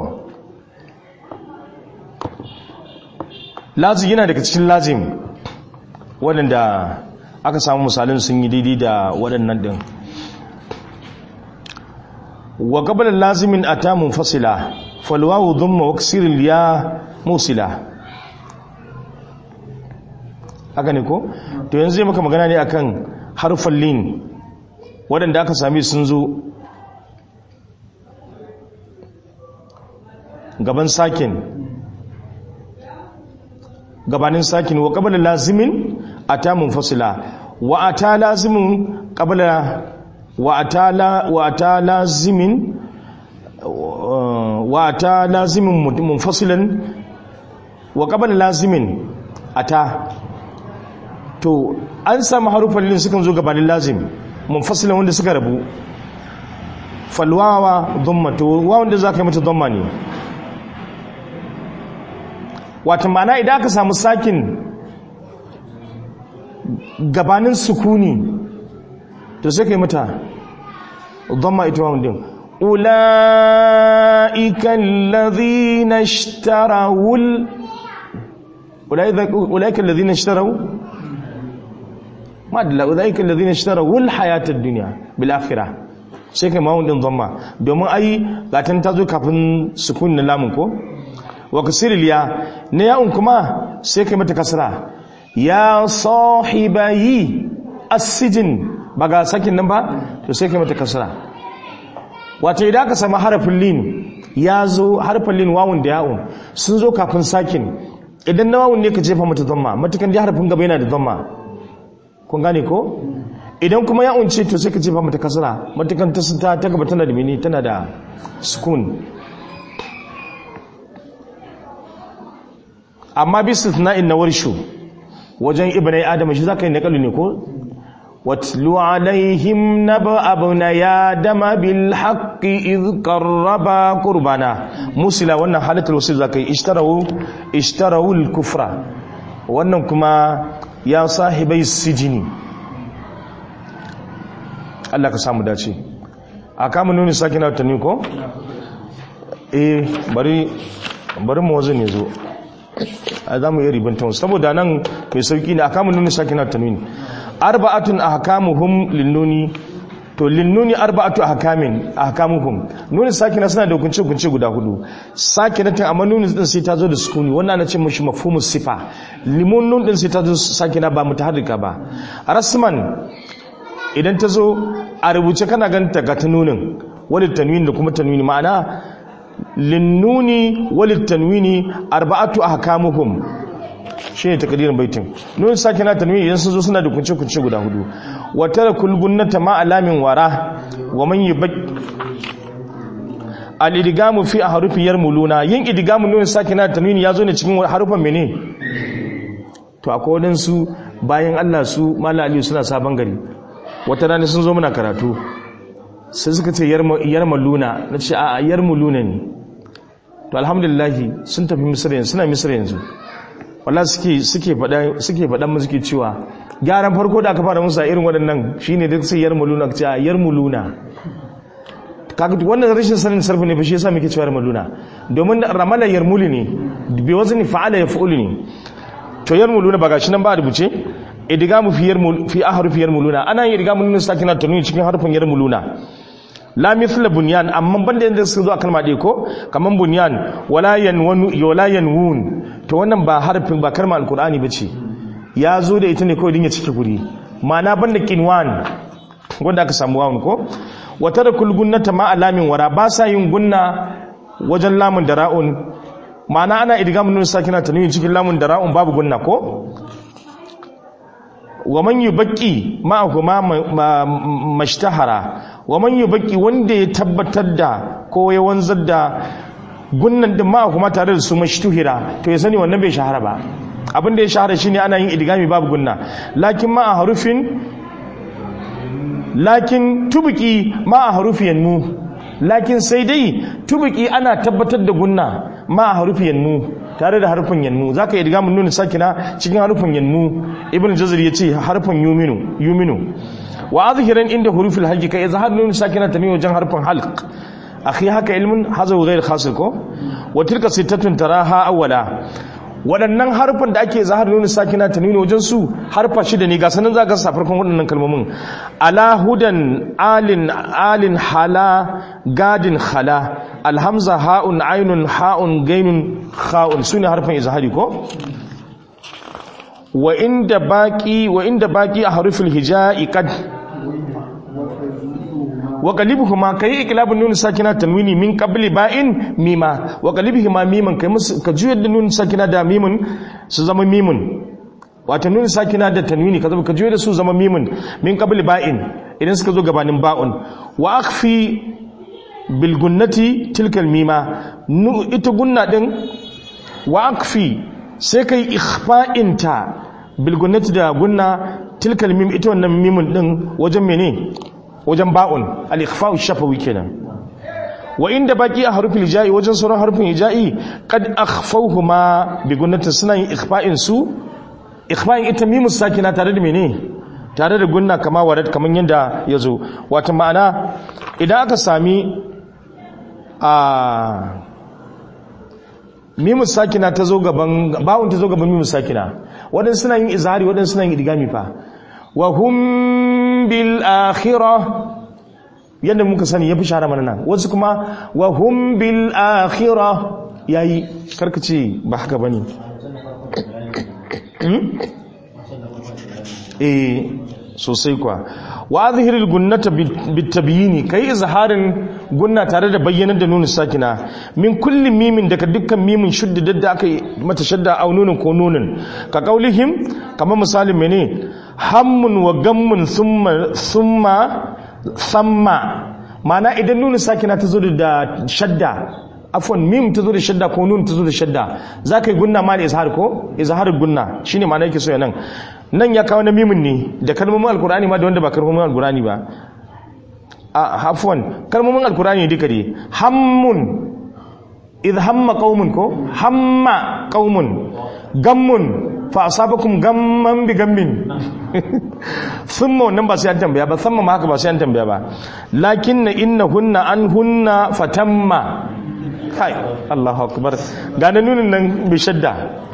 lazim yana daga cikin lazim waɗanda aka samu misalin sun yi daidai da waɗannan ɗin wa gabalar lazimin a tamun fasila falwawu zumma waksirin ya musila haka ne ko? to yanzu zai maka magana ne akan harfan lin waɗanda aka sami sun zo gaban sakin gabanin sakin wa gabalar lazimin ata munfasila wa ata lazimin qabla wa ata la wa ata lazimin wa ata lazimin munfasilan wa qabla lazimin ata to an samu harufan lin sukan zo gabanin lazim munfasilan wanda suka rabu falwawa dhamma to wa wanda zaka yi mata dhamma ne wato ma'ana idan aka samu sakin gabanin sukuni to sai kai mata dhamma ita wa din ulaika alladhina ishtarawul ulaika alladhina ishtaraw ma dalla ulaika alladhina ishtarawul hayatad dunya bil akhirah sai kai mawun din dhamma domin ai gatan ta zo kafin sukun na lamun ko wa kasiril ya ne ya'un kuma sai kai mata kasra ya sahibayi asijin ba ga sakin nan ba to sai kai mata kasra wato idan ka samu harafin lin ya zo harafin lin wawun da ya'un sun zo kafin sakin idan na wawun ne ka jefa mata dhamma matukan dai harafin gaba yana da dhamma kun gane ko idan kuma ya unce to sai ka jefa mata kasra matukan ta ta ta gaba tana da mini tana da sukun amma bi istithna'in na warshu wajen ibnai adam shi zaka yi nakalu ne ko watlu alaihim naba abuna ya dama bil haqqi id qarraba qurbana musila wannan halatul wasil zaka yi ishtarawu ishtarawu al kufra wannan kuma ya sahibai sijini Allah ka samu dace a kama nuni sake na tani ko eh bari bari mu wazo ne zo a za mu yi ribantun saboda nan mai sauki ne a kama nuni sake na tani arba'atun ahkamuhum linnuni to linnuni arba'atu ahkamin ahkamuhum nuni sakina suna da hukunci hukunci guda hudu sakinatin amma nuni din sai ta zo da sukuni wannan ana ce mishi mafhumus sifa limun nun din sai ta zo sakina ba mutaharrika ba rasman idan ta zo a rubuce kana ganta ga tanunin walid tanwini da kuma tanwini ma'ana linnuni walid tanwini arba'atu ahkamuhum shi ne takadirin baitin nun sake na tanwi idan sun zo suna da kunce-kunce guda hudu wata da kulgunnata ma alamin wara wa man yi bak al-idgamu fi a harufin yarmuluna yin idgamu nun sake na tanwi ya zo ne cikin harufan mene to akwai wadansu bayan Allah su mala aliyu suna sabon gari wata rana sun zo muna karatu sai suka ce yarmaluna na ce a yarmuluna ne to alhamdulillahi sun tafi misir yanzu suna misir yanzu wala suke suke faɗa suke faɗan mu suke cewa gyaran farko da aka fara musu a irin waɗannan shine duk sai yarmuluna ce yarmuluna kaga wannan rashin sanin sarfi ne fa shi yasa muke cewa yarmuluna domin ramala yarmuli ne bi wazni fa'ala yaf'ulu ne to yarmuluna ba gashi nan ba rubuce idgamu fi yarmul fi ahrufi yarmuluna ana yin idgamu nun sakina tanwin cikin harfin yarmuluna la mithla bunyan amma banda yanda suka zo a kalma ɗaya ko kaman bunyan wala yanwanu wala yanwun to wannan ba harfin ba kalma alqur'ani bace ya zo da ita ne kawai din ya cike guri ma'ana banda kinwan wanda aka samu wawun ko wa tarakul gunnata ma alamin wara ba sa yin gunna wajen lamun da ra'un ma'ana ana idgamu nun sakina tanwin cikin lamun da ra'un babu gunna ko wa man yubaqi ma'ahuma mashtahara wa man yubaqi wanda ya tabbatar da ko ya wanzar da gunnan din ma'ahuma tare da su mashtuhira to ya sani wannan bai shahara ba abin da ya shahara shine ana yin idgami babu gunna lakin ma'a harufin lakin tubqi ma'a harufiyan mu lakin sai dai tubqi ana tabbatar da gunna ma'a harufiyan mu tare da harfin yanmu za ka yi riga mun nuna sakina cikin harfin yanmu ibn jazir ya ce harfin yuminu yuminu wa azhiran inda hurufil halqi kai izhar nuna sakina ta ne wajen harfin halq akhi haka ilmin hazaw ghayr khasil ko wa tilka sittatun taraha awwala waɗannan harfan da ake zahar nuna sakina ta nuna wajen su harfa shida ne ga sanin za ka sa farkon waɗannan kalmomin ala hudan alin alin hala gadin hala alhamza ha'un ainun ha'un gainun ha'un su ne harfan izahari ko wa inda baki wa inda baki a harufin hija'i kad wa qalibuhuma kai iklabun nun sakina tanwini min qabli ba'in mima wa qalibuhuma miman kai musu ka juyar da nun sakina da mimun su zama mimun wato nun sakina da tanwini ka ka juyar da su zama mimun min qabli ba'in idan suka zo gabanin ba'un wa akhfi bil gunnati tilkal mima nu ita gunna din wa akhfi sai kai ikhfa'inta bil gunnati da gunna tilkal mim ita wannan mimun din wajen mene wajen ba'un al-ikhfa'u shafawi kenan wa inda baki a harfin hija'i wajen sauran harfin hija'i qad akhfawhuma bi gunnatin suna yin ikhfa'in su ikhfa'in ita mimus sakina tare da mene tare da gunna kama warad kaman yanda yazo wato ma'ana idan aka sami a mimus sakina ta zo gaban ba'un ta zo gaban mimus sakina wadansu suna yin izhari wadansu suna yin idgami fa wa hum bil akhirah yadda muka sani yafi shara mana nan wasu kuma wa hum bil akhirah yayi karkace ba haka bane eh sosai kwa wa azhiril gunnata bit tabyini kai izharin gunna tare da bayyanar da nunin sakina min kullum mimin daga dukkan mimin shudda da aka yi mata shadda au nunin ko nunin ka kaulihim kamar misalin mene hammun wa gammun summa summa samma ma'ana idan nunin sakina ta zo da shadda afwan mim ta zo da shadda ko nun ta zo da shadda za ka yi gunna ma da izhar ko izhar gunna shine ma'ana yake so ya nan nan ya kawo na mimin ne da kalmomin alkur'ani ma da wanda ba kalmomin alkur'ani ba a hafwan kalmomin alkur'ani duka dai hammun idh hamma qaumun ko hamma qaumun gammun fa asabakum gamman bi gammin thumma wannan ba sai an tambaya ba thumma ma haka ba sai an tambaya ba lakinna innahunna anhunna fatamma kai Allahu akbar ga na nunin nan bi shadda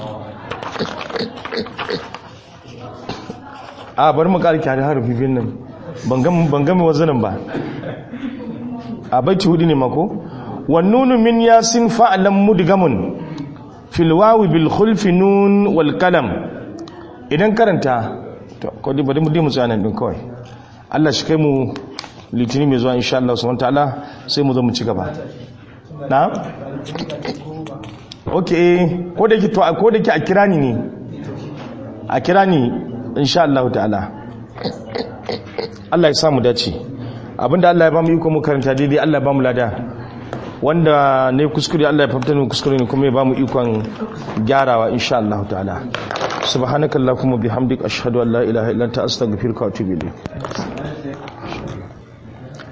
a bari mu ƙarki har harfi biyun nan ban gami wazanin ba a baiti hudu ne mako wannunu min yasin fa'alan mudgamun filwawi bil khulfi nun wal kalam idan karanta to ko dai bari mu dai mu tsaya din kawai Allah shi kai mu litini mai zuwa insha Allah subhanahu ta'ala sai mu zo mu ci gaba na okay ko da ki to ko da ki a kira ni ne a kira ni insha Allah ta'ala Allah ya samu dace abinda Allah ya ba mu iko mu karanta daidai Allah ya ba mu lada wanda ne kuskure Allah ya fafta mu kuskure ne kuma ya ba mu ikon gyarawa insha Allah ta'ala subhanakallahumma bihamdika ashhadu an la ilaha illa anta astaghfiruka wa atubu ilayk